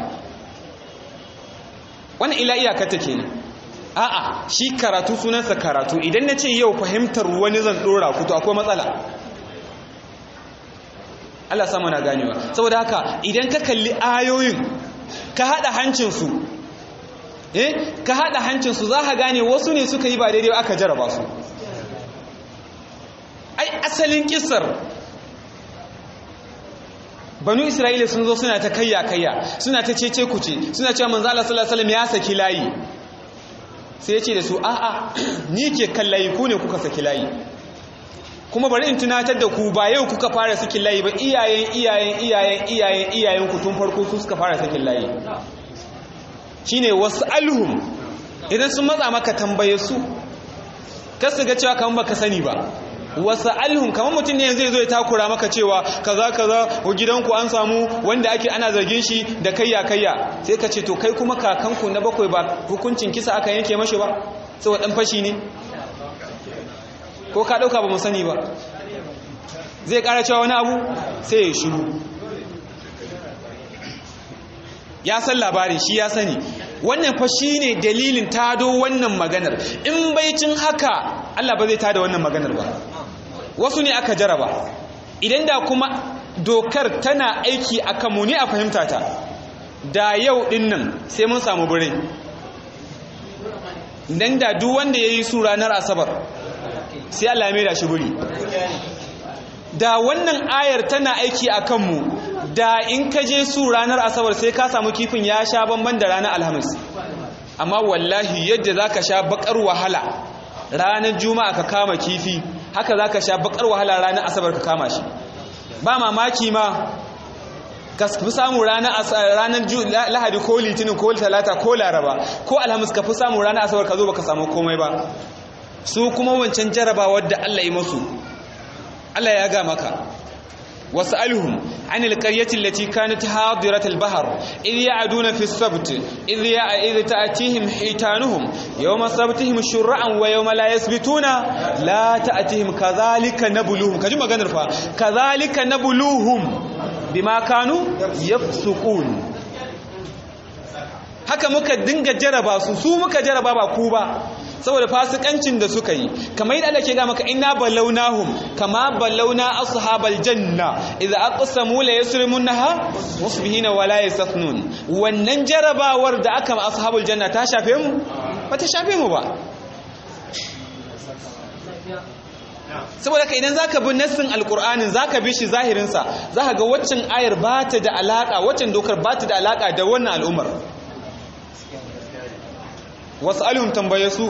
wannan ila iyaka ta kenan a'a shi karatu sunansa karatu idan na ce yau fahimtar wani zan dora ku to akwai matsala Allah sama na ganewa saboda haka idan ka kalli ayoyin ka hada hancinsu eh ka hada hancinsu za ka gane wasu ne suka yi ba daidai aka jaraba su ai asalin kissar banu isra'ila sun zo suna ta kayya kayya suna ta cece kuce suna cewa manzo Allah sallallahu alaihi wasallam ya saki layi sai ya ce da su a'a ni ke kan layi ku ne kuka saki layi kuma bari in tunatar da ku ba yau kuka fara sakin layi ba iyayen iyayen iyayen iyayen iyayen ku tun farko su suka fara sakin layi shine was'alhum idan sun matsa maka tambaye su kasu ga cewa kamar baka sani ba wasu alhun kamar mutum ne zai zo ya takura maka cewa kaza kaza wa gidanku an samu wanda ake ana zargin shi da kayya kayya sai ka ce to kai kuma kakanku na bakwai ba hukuncin kisa aka yanke mashi ba saboda dan fashi ne ko ka dauka ba mu sani ba zai kara cewa wani abu sai ya shiru ya san labarin shi ya sani wannan fa ne dalilin tado wannan maganar in baicin haka Allah ba zai tada wannan maganar ba wasu ne aka jaraba idan da kuma dokar tana aiki akan mu ne a fahimta ta da yau din nan sai mun samu birai dan da duk wanda yayi su ranar asabar sai Allah ya mai da shi guri da wannan ayar tana aiki a kanmu da in ka je su ranar asabar sai ka samu kifin ya sha bamban da ranar alhamis amma wallahi yadda za ka sha bakar wahala ranar juma'a ka kama kifi haka za ka sha bakar wahala ranar asabar ka kama shi ba mamaki ma ka fi samu ranar lahadi ko litinin ko talata ko laraba ko alhamis ka fi samu ranar asabar ka zo ba ka samu komai ba su kuma wancan jarabawar da allah yi masu Allah ya ga maka was'alhum anil qaryati allati kanat hadirat al-bahr idh ya'duna fi as-sabt idh idh ta'tihim hitanuhum yawma sabtihim shur'an wa yawma la yasbituna la ta'tihim kadhalika nabluhum kaji maganar fa kadhalika nabluhum bima kanu yafsukun haka muka dinga jaraba su su muka jaraba ba ku ba saboda fasikancin da suka yi kamar yadda Allah ke ga maka inna balawnahum kama balawna ashabal janna idza aqsamu la yasrimunha musbihina wa la yastathnun wannan jarabawar da aka ashabul janna ta shafe mu ba ta shafe mu ba saboda ka idan zaka bi nassin alqur'anin zaka bi shi zahirin sa zaka ga waccan ayar ba ta da alaka waccan dokar ba ta da alaka da wannan al'ummar was'alhum tambaye su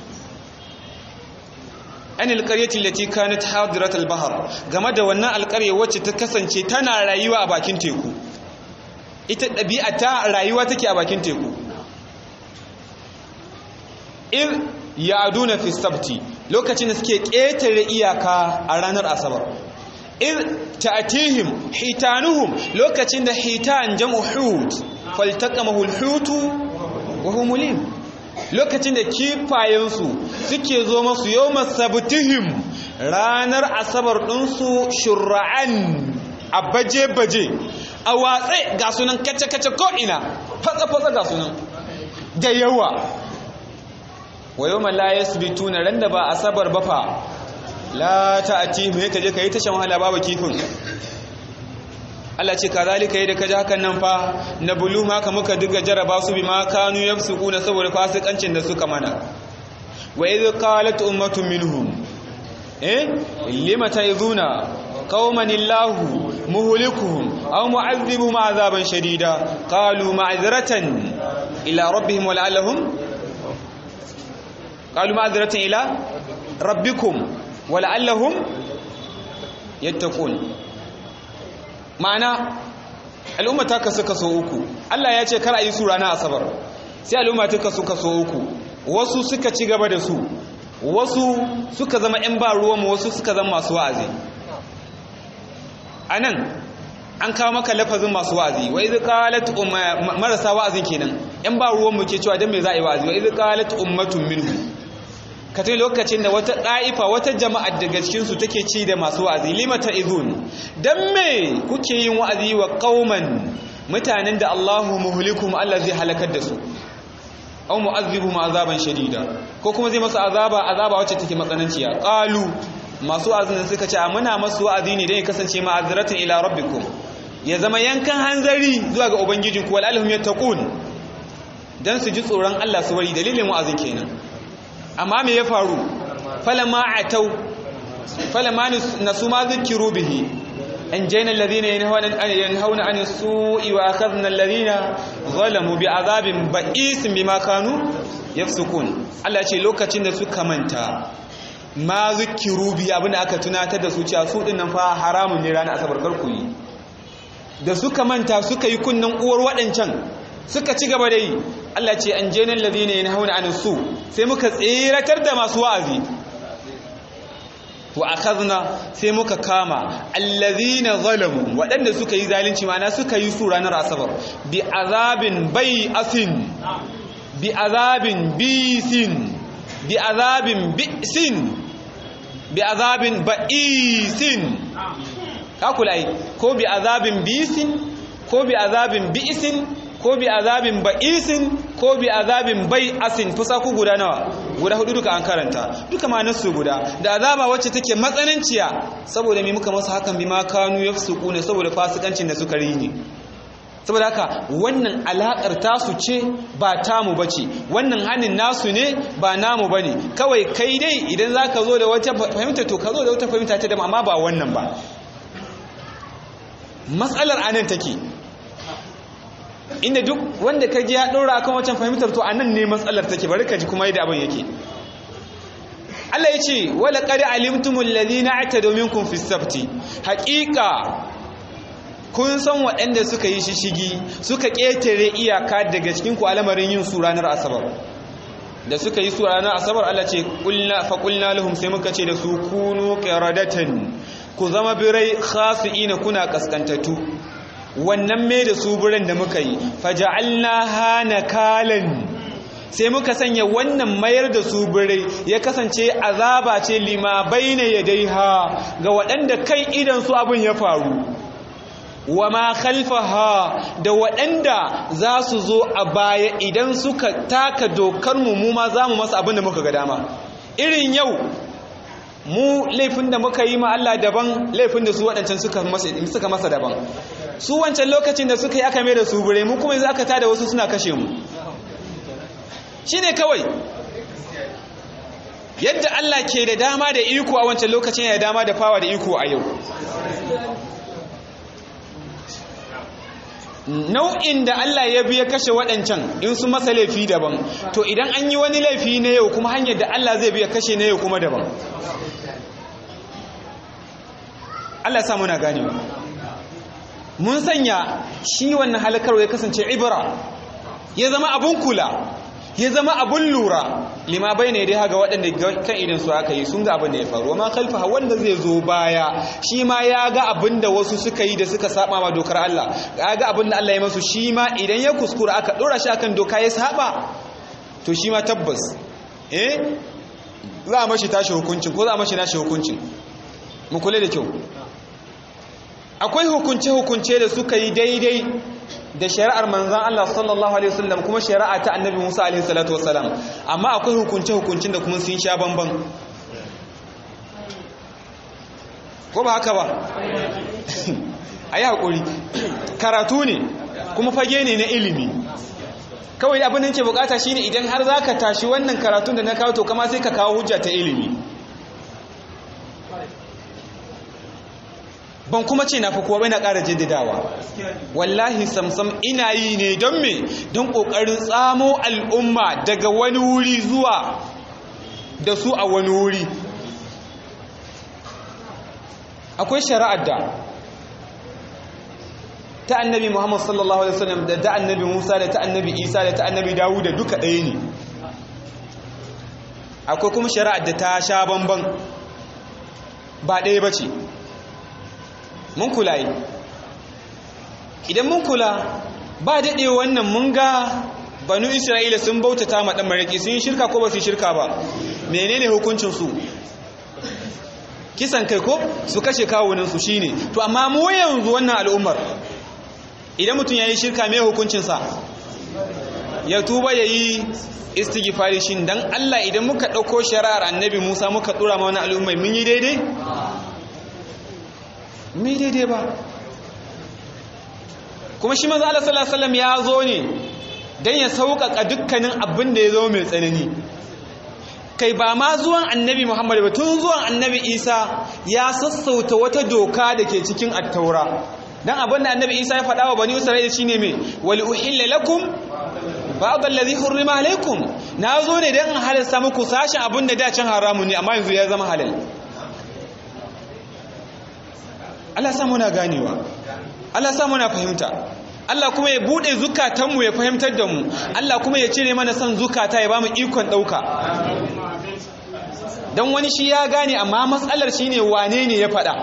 anil qaryati allati kanat hadirat al-bahr game da wannan alƙarya wacce ta kasance tana rayuwa a bakin teku ita ɗabi'a ta rayuwa take a bakin teku in ya'duna fi sabti lokacin da suke ƙetare iyaka a ranar asabar in ta'tihim hitanuhum lokacin da hitan jam'u hut faltaqamahu al-hutu wa hum mulim lokacin da kifayensu suke zo masu yau masabtihim ranar asabar ɗinsu shura'an a baje-baje a watse ga sunan kace-kace ko'ina fatsa-fatsa ga sunan da yawa wa yau malaya su bitu na ran da ba asabar ba fa la ta'ati mai kaje ka yi tashan wahala babu kifin Allah ce kazalika yadda kaji hakan nan fa na bulu haka muka duga jaraba su bima kanu yafsukuna saboda fasikancin da suka mana wa idh qalat ummatun minhum eh lima ta'izuna qauman illahu muhlikuhum aw mu'adhibuhum azaban shadida qalu ma'zratan ila rabbihim wa la'allahum qalu ma'zratan ila rabbikum wa la'allahum yattaqun ma'ana al'umma ta kasu kaso uku Allah ya ce kar a yi su ranar asabar sai al'umma ta kasu kaso uku wasu suka ci gaba da su wasu suka zama 'yan ba ruwanmu wasu suka zama masu wa'azi a nan an kawo maka lafazin masu wa'azi wa izi qalat marasa wa'azin kenan 'yan ba ruwanmu ke cewa don me za a yi wa'azi wa izi qalat ummatun minhu ka tuni lokacin da wata ɗa'ifa wata jama'ar daga cikinsu take ci da masu wa'azi limata izun don me kuke yin wa'azi wa ƙauman mutanen da Allahu muhulikum Allah zai halakar da su au mu'azzibu ma azaban shadida ko kuma zai masu azaba azaba wacce take matsananciya qalu masu wa'azin suka ce muna masu wa'azi ne dan ya kasance ma'azratan ila rabbikum ya zama yankan hanzari zuwa ga ubangijinku wal alhum yattaqun dan su ji tsoron Allah su bari dalilin wa'azin kenan amma me ya faru falama atau falama nasu ma zikiru bihi an jaina alladhina yanhauna an su'i wa akhadna alladhina zalamu bi'adabin ba'is bima kanu yafsukun Allah ce lokacin da suka manta ma zikiru bihi abin aka tunatar da su cewa su dinnan fa haramun ne ranar asabar karku yi da suka manta suka yi kunnan uwar waɗancan suka ci gaba da yi Allah ce an jenin ladina yanhauna anis su sai muka tsiratar da masu wa'azi wa akhadna sai muka kama allazina zalamu waɗanda suka yi zalunci ma'ana suka yi su ranar asabar bi azabin bai asin bi azabin bisin bi azabin bisin bi azabin ba'isin ka kula yi ko bi azabin bisin ko bi azabin bi'isin ko bi azabin ba'isin ko bi azabin bai'asin fusa ku guda nawa guda hudu duka an karanta duka ma nasu guda da azaba wacce take matsananciya saboda me muka masa hakan bi ma kanu yafsuquna saboda fasikancin da suka rini saboda haka wannan alakar tasu ce ba tamu bace wannan hanin nasu ne ba namu bane kawai kai dai idan zaka zo da wata fahimta to ka zo da wata fahimta ta da amma ba wannan ba matsalar anan take inda duk wanda ka ji ya ɗora kan wancan fahimtar to anan ne matsalar take bari ka ji kuma yadda abin yake Allah ya ce wala qad alimtumul ladina atadu minkum fis sabti haqiqa kun san waɗanda suka yi shishigi suka ƙetare iyaka daga cikin ku alamarin yin su ranar asabar da suka yi su ranar asabar Allah ce qulna fa qulna lahum sai muka ce da su kunu qiradatan ku zama birai khasiina kuna kaskantatu wannan mai da su biran da muka yi faja'alna hana kalan sai muka sanya wannan mayar da su birai ya kasance azaba ce lima baina yadaiha ga waɗanda kai idan su abin ya faru wa ma khalfaha da waɗanda za su zo a baya idan suka taka dokar mu mu ma za mu masa abin da muka ga dama irin yau mu laifin da muka yi ma Allah daban laifin da su waɗancan suka masa daban su wancan lokacin da suka yi aka mai da su bure mu kuma yanzu aka tada wasu suna kashe mu shi ne kawai yadda Allah ke da dama da iko a wancan lokacin ya dama da fawa da iko a yau nau'in da Allah ya biya kashe waɗancan in su masa laifi daban to idan an yi wani laifi na yau kuma hanyar da Allah zai biya kashe na yau kuma daban Allah ya samu na ganewa mun sanya shi wannan halakarwa ya kasance ibra ya zama abun kula ya zama abun lura lima bai ne dai haga waɗanda kan idan su aka yi sun ga abin da ya faru amma kalfa wanda zai zo baya shi ma ya ga abin da wasu suka yi da suka saba ma dokar Allah ya ga abin da Allah ya masu shi ma idan ya kuskura aka ɗora shi akan doka ya saba to shi ma tabbas eh za a mashi tashi hukuncin ko za a mashi nashi hukuncin mu kula da kyau akwai hukunce-hukunce da suka yi daidai da shari'ar manzan Allah sallallahu Alaihi wasallam kuma shari'a ta annabi Musa Alaihi salatu wasallam amma akwai hukunce-hukuncin da kuma sun sha bamban ko ba haka ba a yi haƙuri karatu ne kuma fage ne na ilimi kawai abin da ke bukata shine idan har za ka tashi wannan karatun da na kawo to kama sai ka kawo hujja ta ilimi ban kuma ce na fi kowa na ƙara jaddadawa wallahi samsam ina yi ne don me don ƙoƙarin tsamo al'umma daga wani wuri zuwa da su a wani wuri akwai shari'ar da ta annabi muhammad sallallahu alaihi wasallam da ta annabi musa da ta annabi isa da ta annabi dawu da duka ɗaya ne akwai kuma shari'ar da ta sha bamban ba ɗaya ba ce mun kula yi idan mun kula ba daɗe wannan mun ga banu isra'ila sun bautata ma ɗan maraƙi sun yi shirka ko ba su yi shirka ba menene hukuncinsu kisan kai ko su kashe kawuninsu shi ne to amma mu yanzu wannan al'ummar idan mutum ya yi shirka mai hukuncinsa ya tuba ya yi istighfari shin dan Allah idan muka ɗauko shari'ar annabi Musa muka ɗura ma wani al'ummai mun yi daidai mai daidai ba kuma shi maza Allah sallallahu alaihi ya zo ne don ya sauƙaƙa dukkanin abin da ya zo mai tsanani kai ba ma zuwan annabi Muhammad ba tun zuwan annabi Isa ya sassauta wata doka da ke cikin attaura dan abin da annabi Isa ya faɗa wa bani Isra'ila shine me wal uhilla lakum ba'd allazi hurrima alaikum na zo ne dan in halalta muku sashin abin da da can haramun ne amma yanzu ya zama halal Allah sa muna ganewa Allah sa muna fahimta Allah kuma ya bude zukatanmu ya fahimtar da mu Allah kuma ya cire mana son zukata ya bamu ikon dauka dan wani shi ya gane amma matsalar shine wane ne ya fada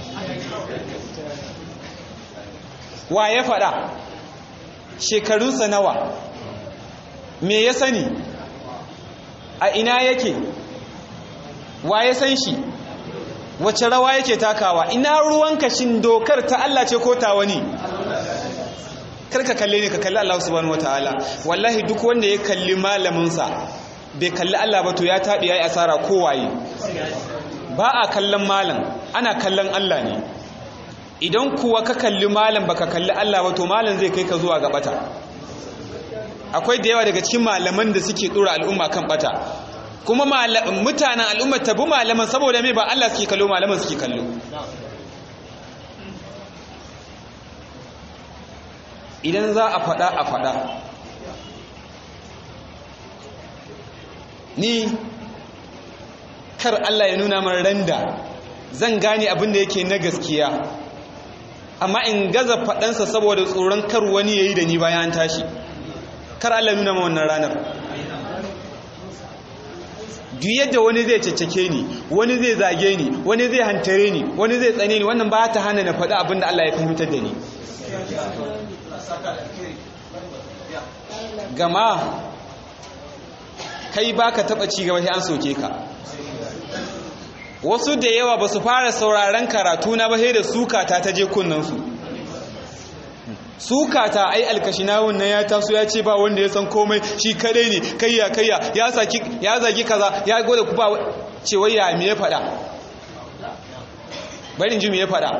wa ya fada shekarunsa nawa me ya sani a ina yake wa ya san shi wace rawa yake takawa ina ruwanka shin dokar ta Allah ce ko ta wani karka kalle ne ka kalli Allah subhanahu wataala wallahi duk wanda ya kalli malaminsa bai kalli Allah ba to ya taɓi yayi asara kowaye ba a kallon malam ana kallon Allah ne idan kuwa ka kalli malam baka kalli Allah ba to malam zai kai ka zuwa ga bata akwai da yawa daga cikin malaman da suke dora al'umma kan bata kuma mutanen al'umma tabi malaman saboda me ba Allah suke kallo malaman suke kallo idan za a fada a fada ni kar Allah ya nuna min randa zan gane abin da yake na gaskiya amma in gaza faɗansa saboda tsoron kar wani ya yi da ni bayan an tashi kar Allah nuna ma wannan ranar duk yadda wani zai caccake ni wani zai zage ni wani zai hantare ni wani zai tsane ni wannan ba ta hana na faɗi abin da Allah ya fahimtar da ni gama kai baka taɓa ci gaba sai an soke ka wasu da yawa ba su fara sauraron karatu na ba sai da sukata ta je kunnansu sukata ai alkashinawun nan ya taso ya ce ba wanda ya san komai shi kadai ne kayya kayya ya saki ya zagi kaza ya gode ku ba ce wai ya me ya fada barin ji me ya fada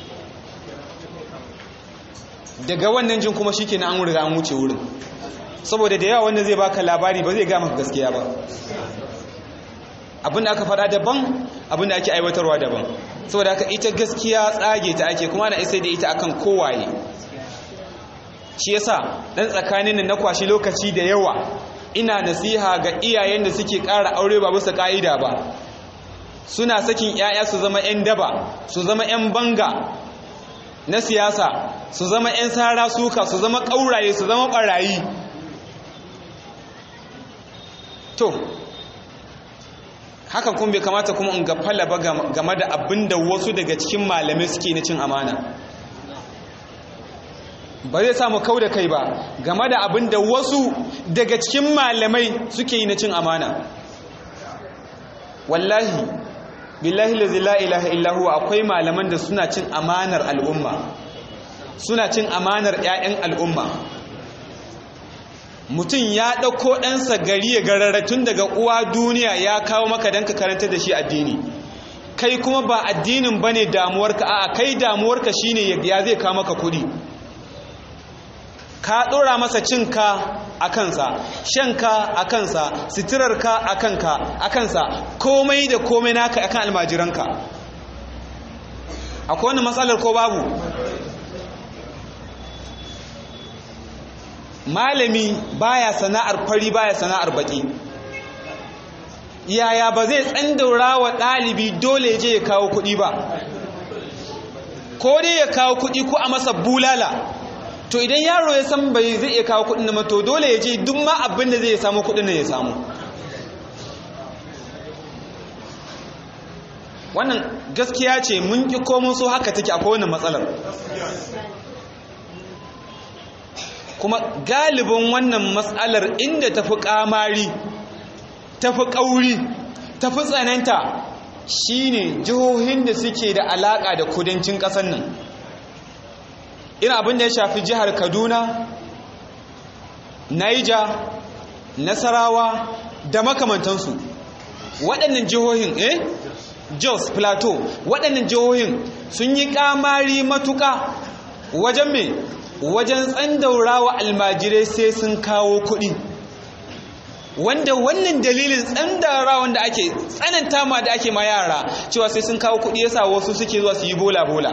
daga wannan jin kuma shikenan an riga an wuce wurin saboda da yawa wanda zai baka labari ba zai ga maka gaskiya ba abin da aka faɗa daban abin da ake aiwatarwa daban saboda haka ita gaskiya tsage ta ake kuma ana isa da ita akan kowaye shi yasa dan tsakanin na kwashi lokaci da yawa ina nasiha ga iyayen da suke ƙara aure ba bisa ƙa'ida ba suna sakin 'ya'ya su zama 'yan daba su zama 'yan banga na siyasa su zama 'yan sara suka su zama ƙauraye su zama ɓarayi to hakan kuma bai kamata kuma in gafala ba game da abin da wasu daga cikin malamai suke na cin amana ba zai samu kau da kai ba game da abin da wasu daga cikin malamai suke yi na cin amana wallahi billahi lazi la ilaha illahu akwai malaman da suna cin amanar al'umma suna cin amanar 'ya'yan al'umma mutum ya ɗauko ɗansa gari ya gararratun daga uwa duniya ya kawo maka don ka karanta da shi addini kai kuma ba addinin ba ne damuwarka a kai damuwarka shi ne ya zai kawo maka kuɗi ka ɗora masa cinka a kansa shanka a kansa sitirarka a kanka a kansa komai da komai naka akan almajiranka akwai wani matsalar ko babu malami baya sana'ar fari baya sana'ar baki yaya ba zai tsandaura wa ɗalibi dole je ya kawo kuɗi ba ko dai ya kawo kuɗi ko a masa bulala to idan yaro ya san bai zai iya kawo kuɗin na to dole ya je duk ma abin da zai samu kuɗin da ya samu wannan gaskiya ce mun ƙi komun so haka take akwai wannan matsalar kuma galibin wannan matsalar inda tafi kamari tafi kauri tafi tsananta shine jihohin da suke da alaka da kudancin ƙasar nan ina abin da ya shafi jihar kaduna naija nasarawa da makamantansu waɗannan jihohin eh jos plateau waɗannan jihohin sun yi kamari matuƙa wajen me wajen tsandaurawa almajirai sai sun kawo kuɗi wanda wannan dalilin tsandaurawan da ake tsananta ma da ake ma yara cewa sai sun kawo kuɗi yasa wasu suke zuwa su yi bola-bola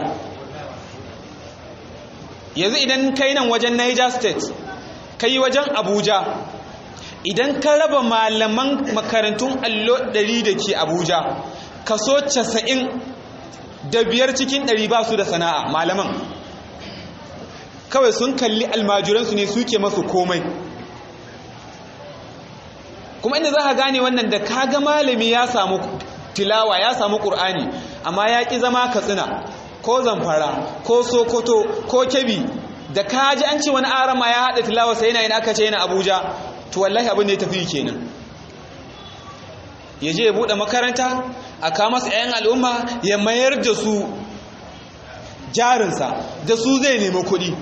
yanzu idan kai nan wajen niger state kai wajen abuja idan ka raba malaman makarantun allo 100 da ke abuja kaso 90 da biyar cikin 100 ba su da sana'a malaman kawai sun kalli almajiransu ne suke masu komai kuma inda za ka gane wannan da kaga malami ya samu tilawa ya samu ƙur'ani amma ya ƙi zama katsina ko zamfara ko sokoto ko kebi da kaji an ce wani arama ya haɗa tilawa sai yana yin aka ce yana abuja to wallahi abin da ya tafi kenan ya je ya buɗe makaranta a kama su 'yan al'umma ya mayar da su jarinsa da su zai nemi kuɗi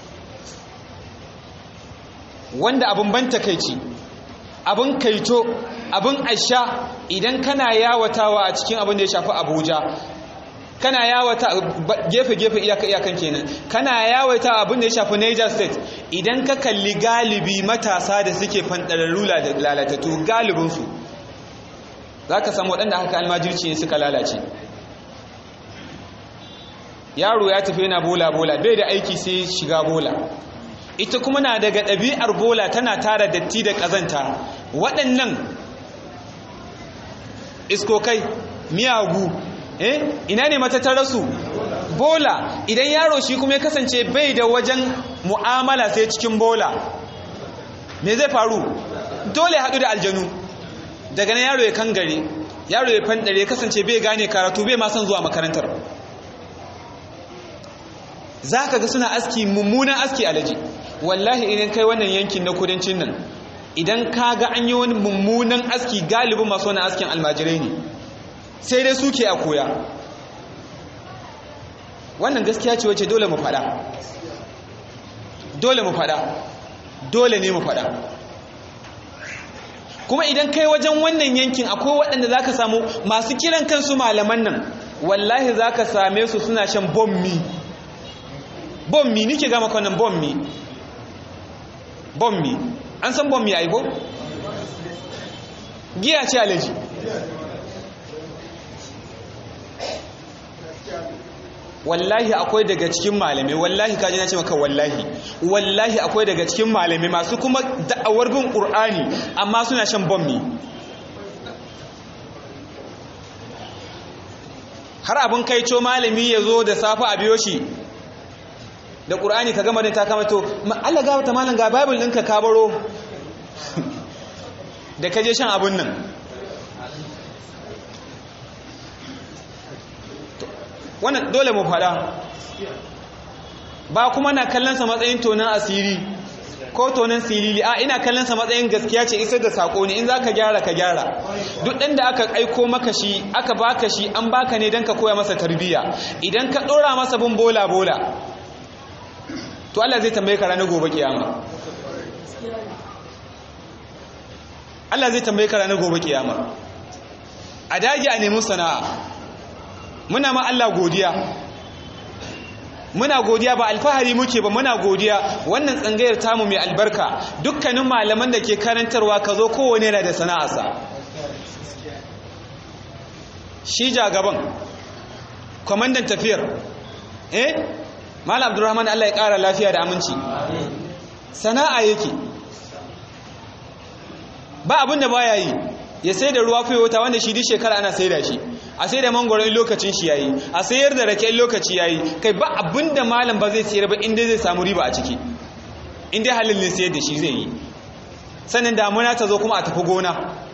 wanda abin ban takaici abin kaito abin asha idan kana yawatawa a cikin abin da ya shafi abuja kana yawata gefe-gefe iyaka-iyakan kenan kana yawata abin da ya shafi niger state idan ka kalli galibi matasa da suke fantararru da lalatattu galibinsu za ka samu waɗanda haka almajirci ne suka lalace yaro ya tafi yana bola-bola bai da aiki sai shiga bola ita kuma na daga ɗabi'ar bola tana tara datti da ƙazanta waɗannan iskokai miyagu eh ina ne matattararsu bola idan yaro shi kuma ya kasance bai da wajen mu'amala sai cikin bola me zai faru dole haɗu da aljanu daga nan yaro ya kangare yaro ya fandare ya kasance bai gane karatu bai ma son zuwa makarantar za ka ga suna aski mummunan aski alaji wallahi idan kai wannan yankin na kudancin nan idan ka ga an yi wani mummunan aski galibin masu wani askin almajirai ne sai dai suke a koya wannan gaskiya ce wace dole mu fada dole mu fada dole ne mu fada kuma idan kai wajen wannan yankin akwai waɗanda za ka samu masu kiran kansu malaman nan wallahi za ka same su suna shan bommi bommi nike gama kwanan bommi bommi an san bommi a ibo? giya ce alaji wallahi akwai daga cikin malamai wallahi kaji na ce maka wallahi wallahi akwai daga cikin malamai masu kuma da'awar bin ƙur'ani amma suna shan bommi har abin kaico malami ya zo da safa a biyo shi da ƙur'ani ka gama da ta kama to Allah ga ta malam ga bible ɗinka ka baro da kaje shan abun nan wannan dole mu fada ba kuma na kallonsa matsayin tonon asiri ko tonon silili a ina kallonsa matsayin gaskiya ce isar da sako ne in za ka gyara ka gyara duk ɗan da aka aiko maka shi aka baka shi an baka ne don ka koya masa tarbiyya idan ka ɗora masa bin bola bola to Allah zai tambaye ka ranar gobe kiyama Allah zai tambaye ka ranar gobe kiyama a dage a nemi sana'a muna ma Allah godiya muna godiya ba alfahari muke ba muna godiya wannan tsangayar tamu mai albarka dukkanin malaman da ke karantarwa ka zo kowane yana da sana'arsa shi jagaban kwamandan tafiyar eh malam abdurrahman Allah ya ƙara lafiya da aminci sana'a yake ba abin da baya yi ya sai da ruwa fiye wata wanda shi duk shekara ana sai da shi a sai da mangoro in lokacin shi yayi a sayar da rake in lokaci yayi kai ba abin da malam ba zai sayar ba inda zai samu riba a ciki inda halin ne sayar da shi zai yi sannan damuna ta zo kuma a tafi gona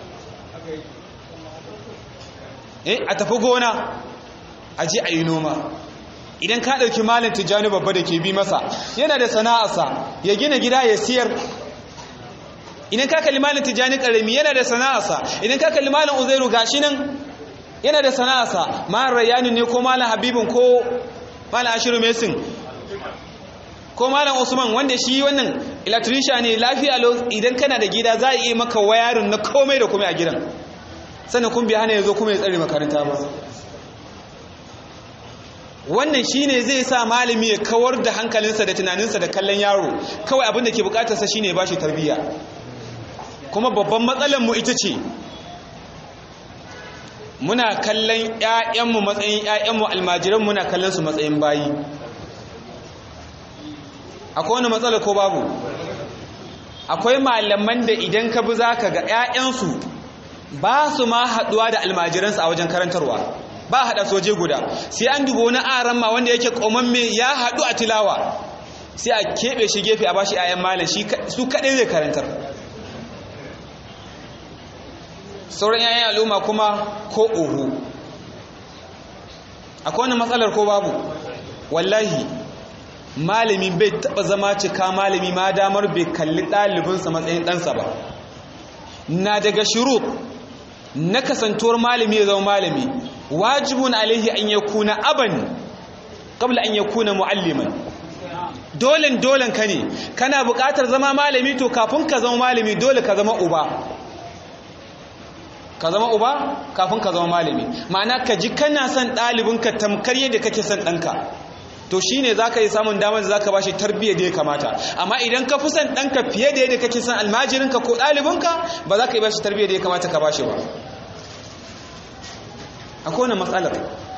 eh a tafi gona a je a yi noma idan ka ɗauki malin tijjani babba da ke bi masa yana da sana'arsa ya gina gida ya siyar idan ka kalli malin tijjani ƙarami yana da sana'arsa idan ka kalli malin uzairu gashi nan yana da sana'arsa malin rayani ne ko malin habibin ko malin ashiru mesin ko malin usman wanda shi wannan electrician ne lafiya idan kana da gida za a iya maka wayarin na komai da komai a gidan sannan kun bi hana ya zo kuma ya tsare makaranta ba wannan shine zai sa malami ya kawar da hankalinsa da tunaninsa da kallon yaro kawai abin da ke bukatarsa shine ya bashi tarbiyya kuma babban matsalar mu ita ce muna kallon ƴaƴanmu matsayin ƴaƴanmu almajiran muna kallon su matsayin bayi akwai wani matsala ko babu akwai malaman da idan ka bi zaka ga ƴaƴansu ba su ma haɗuwa da almajiransu a wajen karantarwa ba haɗa soje guda sai an dubo wani aran ma wanda yake ƙomamme ya haɗu a tilawa sai a keɓe shi gefe a bashi ayan malam su kaɗai zai karantar sauran yayan al'umma kuma ko oho akwai wani matsalar ko babu wallahi malami bai taɓa zama cika malami ma damar bai kalli ɗalibinsa matsayin ɗansa ba na daga shiru na kasantuwar malami ya zama malami wajibun alaihi an ya kuna aban kabla an ya kuna mu'alliman dolen dolen ka ne kana buƙatar zama malami to kafin ka zama malami dole ka zama uba ka zama uba kafin ka zama malami ma'ana ka ji kana son ɗalibinka tamkar yadda kake son ɗanka to shi ne za ka yi samun damar da za ka ba shi tarbiyyar da ya kamata amma idan ka fi son ɗanka fiye da yadda kake son almajirinka ko ɗalibinka ba za ka yi ba shi tarbiyyar da ya kamata ka ba shi ba akwai wani matsalar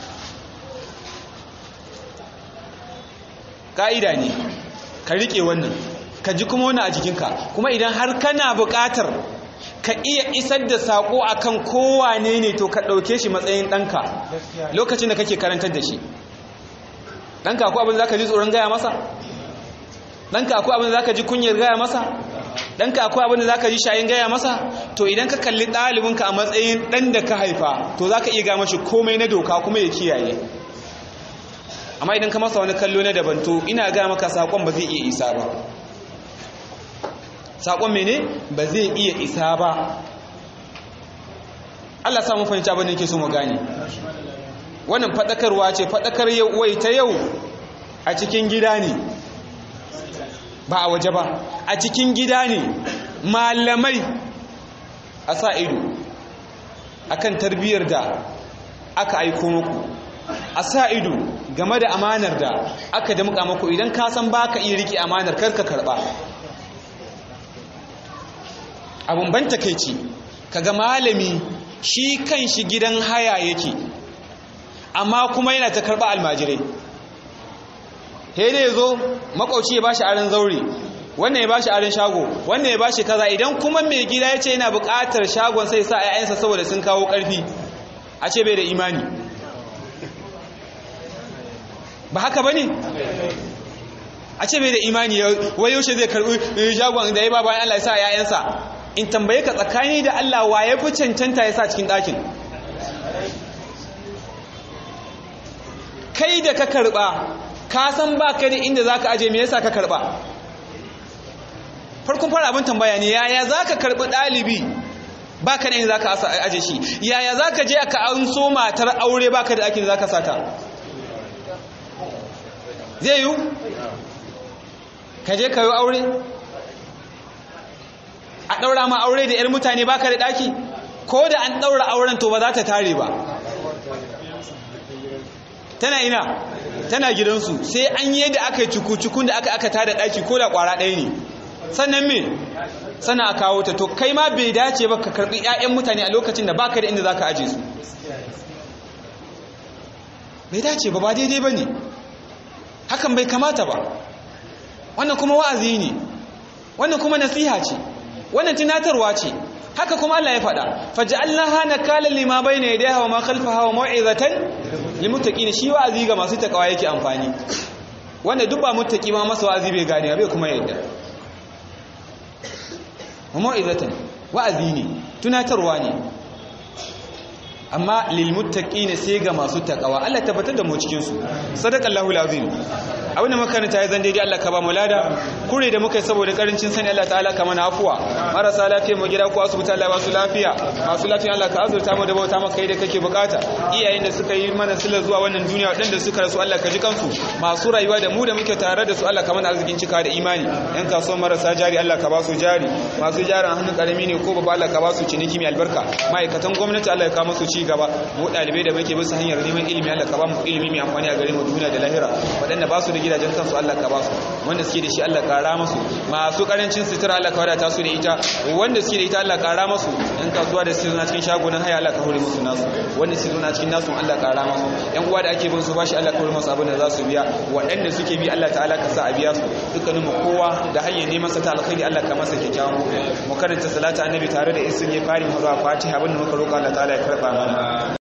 ƙa'ida ne ka riƙe wannan ka ji kuma wani a jikinka kuma idan har kana buƙatar ka iya isar da saƙo a kan kowane ne to ka ɗauke shi matsayin ɗanka lokacin da kake karantar da shi ɗanka akwai abin da za ka ji tsoron gaya masa ɗanka akwai abin da za ka ji kunyar gaya masa ɗanka akwai abin da za ka ji shayin gaya masa to idan ka kalli ɗalibinka a matsayin ɗan da ka haifa to za ka iya gama shi komai na doka kuma ya kiyaye amma idan ka masa wani kallo na daban to ina gaya maka saƙon ba zai iya isa ba saƙon mene ba zai iya isa ba Allah samu fahimci abin da yake so mu gane wannan faɗakarwa ce faɗakar wai ta yau a cikin gida ne ba a waje ba a cikin gida ne malamai a sa ido akan tarbiyyar da aka aiko muku a sa ido game da amanar da aka da muka muku idan ka san baka iya rike amanar karka karba abun ban takeici kaga malami shi kan shi gidan haya yake amma kuma yana ta karba almajirai he da yazo makauci ya bashi aran zaure wannan ya bashi aran shago wannan ya bashi kaza idan kuma mai gida yace yana buƙatar shagon sai sa ƴaƴansa saboda sun kawo ƙarfi a ce bai da imani ba haka bane a ce bai da imani wai yaushe zai karbi shagon da ya ba bayan Allah ya sa ƴaƴansa in tambaye ka tsakani da Allah wa ya fi cancanta ya sa cikin ɗakin kai da ka karɓa ka san ba ka da inda za ka aje me yasa ka karɓa farkon fara abin tambaya ne yaya za ka karɓi ɗalibi ba ka da inda za ka aje shi yaya za ka je aka an so matar aure ba ka da ɗakin za ka sata zai yiwu ka je ka yi aure a ɗaura ma aure da 'yar mutane baka da ɗaki ko da an ɗaura auren to ba za ta tare ba tana ina tana gidansu sai an yi da aka yi cuku-cukun da aka aka tada ɗaki ko da ƙwara ɗaya ne sannan me sana a kawo ta to kai ma bai dace ba ka karɓi 'ya'yan mutane a lokacin da baka da inda za ka aje su bai dace ba ba daidai ba ne hakan bai kamata ba wannan kuma wa'azi ne wannan kuma nasiha ce wannan tunatarwa ce haka kuma Allah ya faɗa faj'alnaha nakalan lima bayna yadayha wa ma khalfaha wa mau'izatan lilmuttaqin shi wa'azi ga masu takawa yake amfani wanda duk ba muttaqi ma masa wa'azi bai gane bai kuma yadda wa mau'izatan wa'azi ne tunatarwa ne amma lilmuttaqin sai ga masu takawa Allah tabbatar da mu cikin su sadaqallahu alazim abin da makaranta ya zan daidai Allah ka ba mu lada kure da muka yi saboda karancin sani Allah ta'ala ka mana afuwa marasa lafiya mu gida ko asibiti Allah ba su lafiya masu lafiya Allah ka azurta mu da bauta maka kai da kake bukata iyayen da suka yi mana sila zuwa wannan duniya waɗanda suka rasu Allah ka ji kansu masu rayuwa da mu da muke tare da su Allah ka mana arzikin cika da imani yan kasuwan marasa jari Allah ka ba su jari masu jarin hannun karami ne ko babba Allah ka ba su ciniki mai albarka ma'aikatan gwamnati Allah ya kawo musu ci gaba mu ɗalibai da muke bisa hanyar neman ilimi Allah ka ba mu ilimi mai amfani a gare mu duniya da lahira waɗanda ba su da gidajen kansu Allah ka ba su wanda suke da shi Allah kara musu masu karancin sutura Allah ka wadata su da ita wanda suke da ita Allah kara musu yan kasuwa da suke zuna cikin shagunan haya Allah ka hore musu nasu wanda suke zuna cikin nasu Allah kara musu yan uwa da ake bin su bashi Allah ka hore musu abin da za su biya waɗanda suke bi Allah ta'ala ka sa a biya su dukkanin mu kowa da hanyar neman sa ta alkhairi Allah ka masa kyakkyawan mu karanta salatu annabi tare da isin ya fari mu zuwa fatiha abin da muka roƙa Allah ta'ala ya karba mana